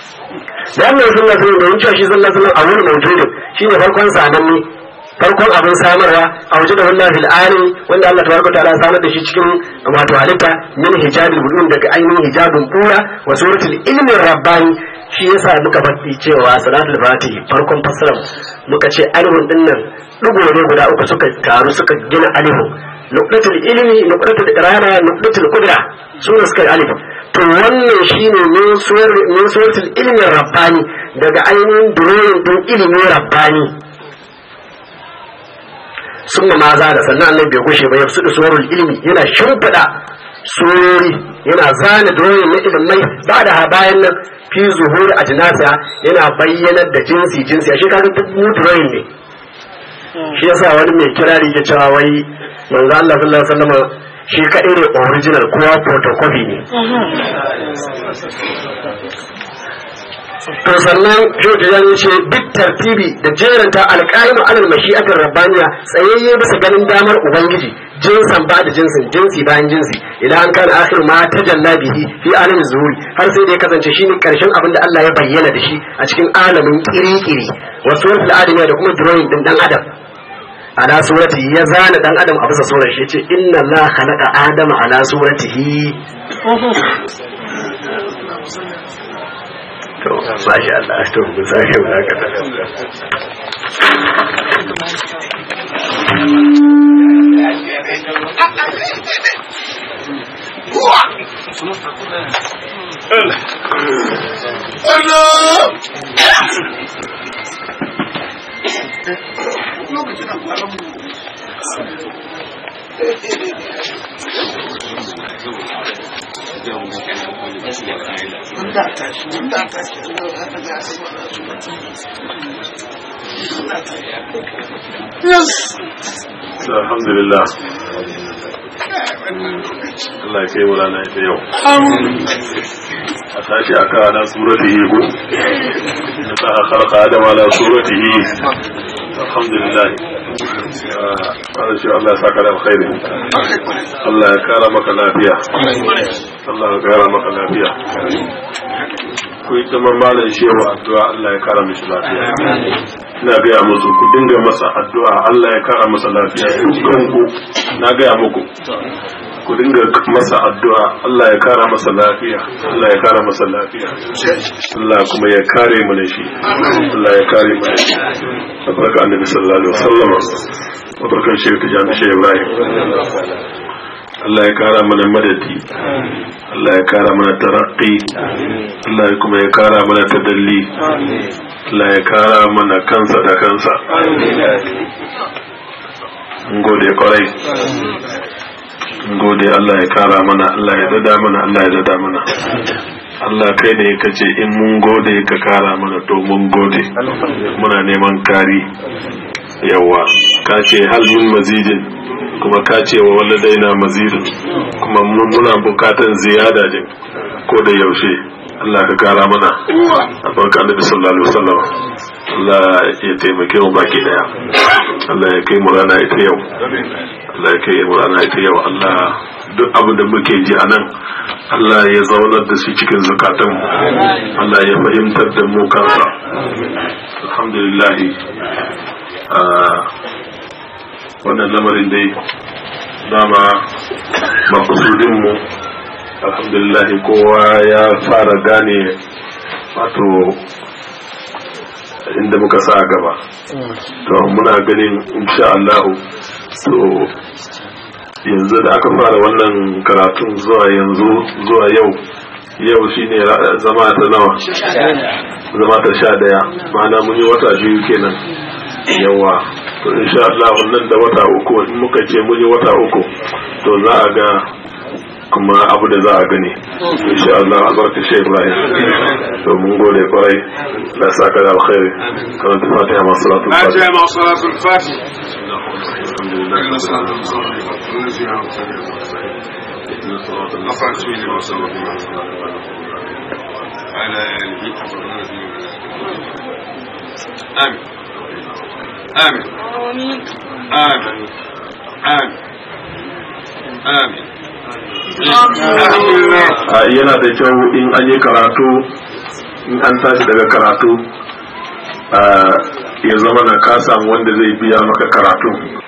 wannan sunna sun da wuce shi sallallahu alaihi wasallam a wurin mawjudin shine farkon samanni farkon abin samarwa a waje da wannan fil alim wanda Allah tabaraka ta'ala samar da shi cikin wato halitta min hijabil budun daga ainihin hijabin bura wa suratul ilmi rabbani shi yasa muka faɗi cewa salatul fatih farkon fassara muka ce alihun din nan dugo ne guda uku suka taru suka gina alihun nuqdatul ilmi nuqdatul irada nuqdatul qudra su ne suka alif to wannan shine min suratul ilmi rabbani daga ainihin duroyin din ilimi rabbani sunna ma za da sannan annabi bai gushe ba ya su surul ilmi yana shimfiɗa surori yana zana duroyin na ilimai ba da bayan nan fi zuhuri a jinasa yana bayyanar da jinsi jinsi a shi kaga duk mu duroyin ne shi yasa wani mai kirari ya cewa wai manzo Allah sallallahu alaihi wasallam shi kaɗai ne original kowa photocopy ne to sannan George ya ce duk tartibi da jeranta alƙa'imu alal mashi'atar rabbaniya tsayayye bisa ganin damar ubangiji jinsan ba da jinsin jinsi bayan jinsi idan an kana akhir ma tajalla bihi fi alamin zuhuri har sai da ya kasance shine karshen abin da Allah ya bayyana da shi a cikin alamin kirikiri wasu wani adamiya da kuma drawing din dan adam ala surati ya zana dan adam a bisa surar shi yace inna Allah khalaqa adama ala suratihi to masha Allah to ku sake baraka alhamdulillah Allah ya kai mu rana ita yau a tashi aka ana suratihi ko na ta khalaqa adam ala suratihi alhamdulillah Allah shi Allah ya saka da alkhairi Allah ya kara maka lafiya Allah ya kara maka lafiya ku yi tamar malam shewa addu'a Allah ya kara mishi lafiya ina gaya musu ku dinga masa addu'a Allah ya kara masa lafiya dukkan ku na gaya muku ku dinga masa addu'a Allah ya kara masa lafiya Allah ya kara masa lafiya Allah kuma ya kare mu da shi Allah ya kare mu da shi barka annabi sallallahu alaihi wasallam barkan shi ta jami'a shi Ibrahim Allah ya kara mana madadi Allah ya kara mana tarakki Allah kuma ya kara mana tadalli Allah ya kara mana kansa da kansa gode kwarai gode Allah ya kara mana Allah ya dada mana Allah ya dada mana Allah kai ne ka ce in mun gode ka kara mana to mun gode muna neman kari yawa ka ce hal min mazidin kuma ka ce wa waladaina mazidin kuma mun muna bukatan ziyada din ko da yaushe Allah ka kara mana a barka da sallallahu alaihi wasallam Allah ya taimake mu baki daya Allah ya kai mu rana ita yau Allah ya kai mu rana ita yau Allah duk abin da muke ji a nan Allah ya zaunar da su cikin zukatan Allah ya fahimtar da mu kansa alhamdulillah wannan lamarin dai dama makusudin mu alhamdulillah kowa ya fara gane wato inda muka sa gaba to muna ganin insha Allah so yanzu da aka fara wannan karatun zuwa yanzu zuwa yau yau shine zama ta nawa zama ta sha daya ma'ana mun yi wata biyu kenan yawa to insha Allah wannan da wata uku in muka ce mun yi wata uku to za a ga kuma abu da za a gani insha Allah albarka shi Ibrahim to mun gode kwarai da saka da alkhairi karanta fatiha masu salatu fatiha masu salatu fatiha على آله آمين آمين آمين آمين آمين yana da kyau in an yi karatu in an tashi daga karatu ya zama na ka samu wanda zai biya maka karatu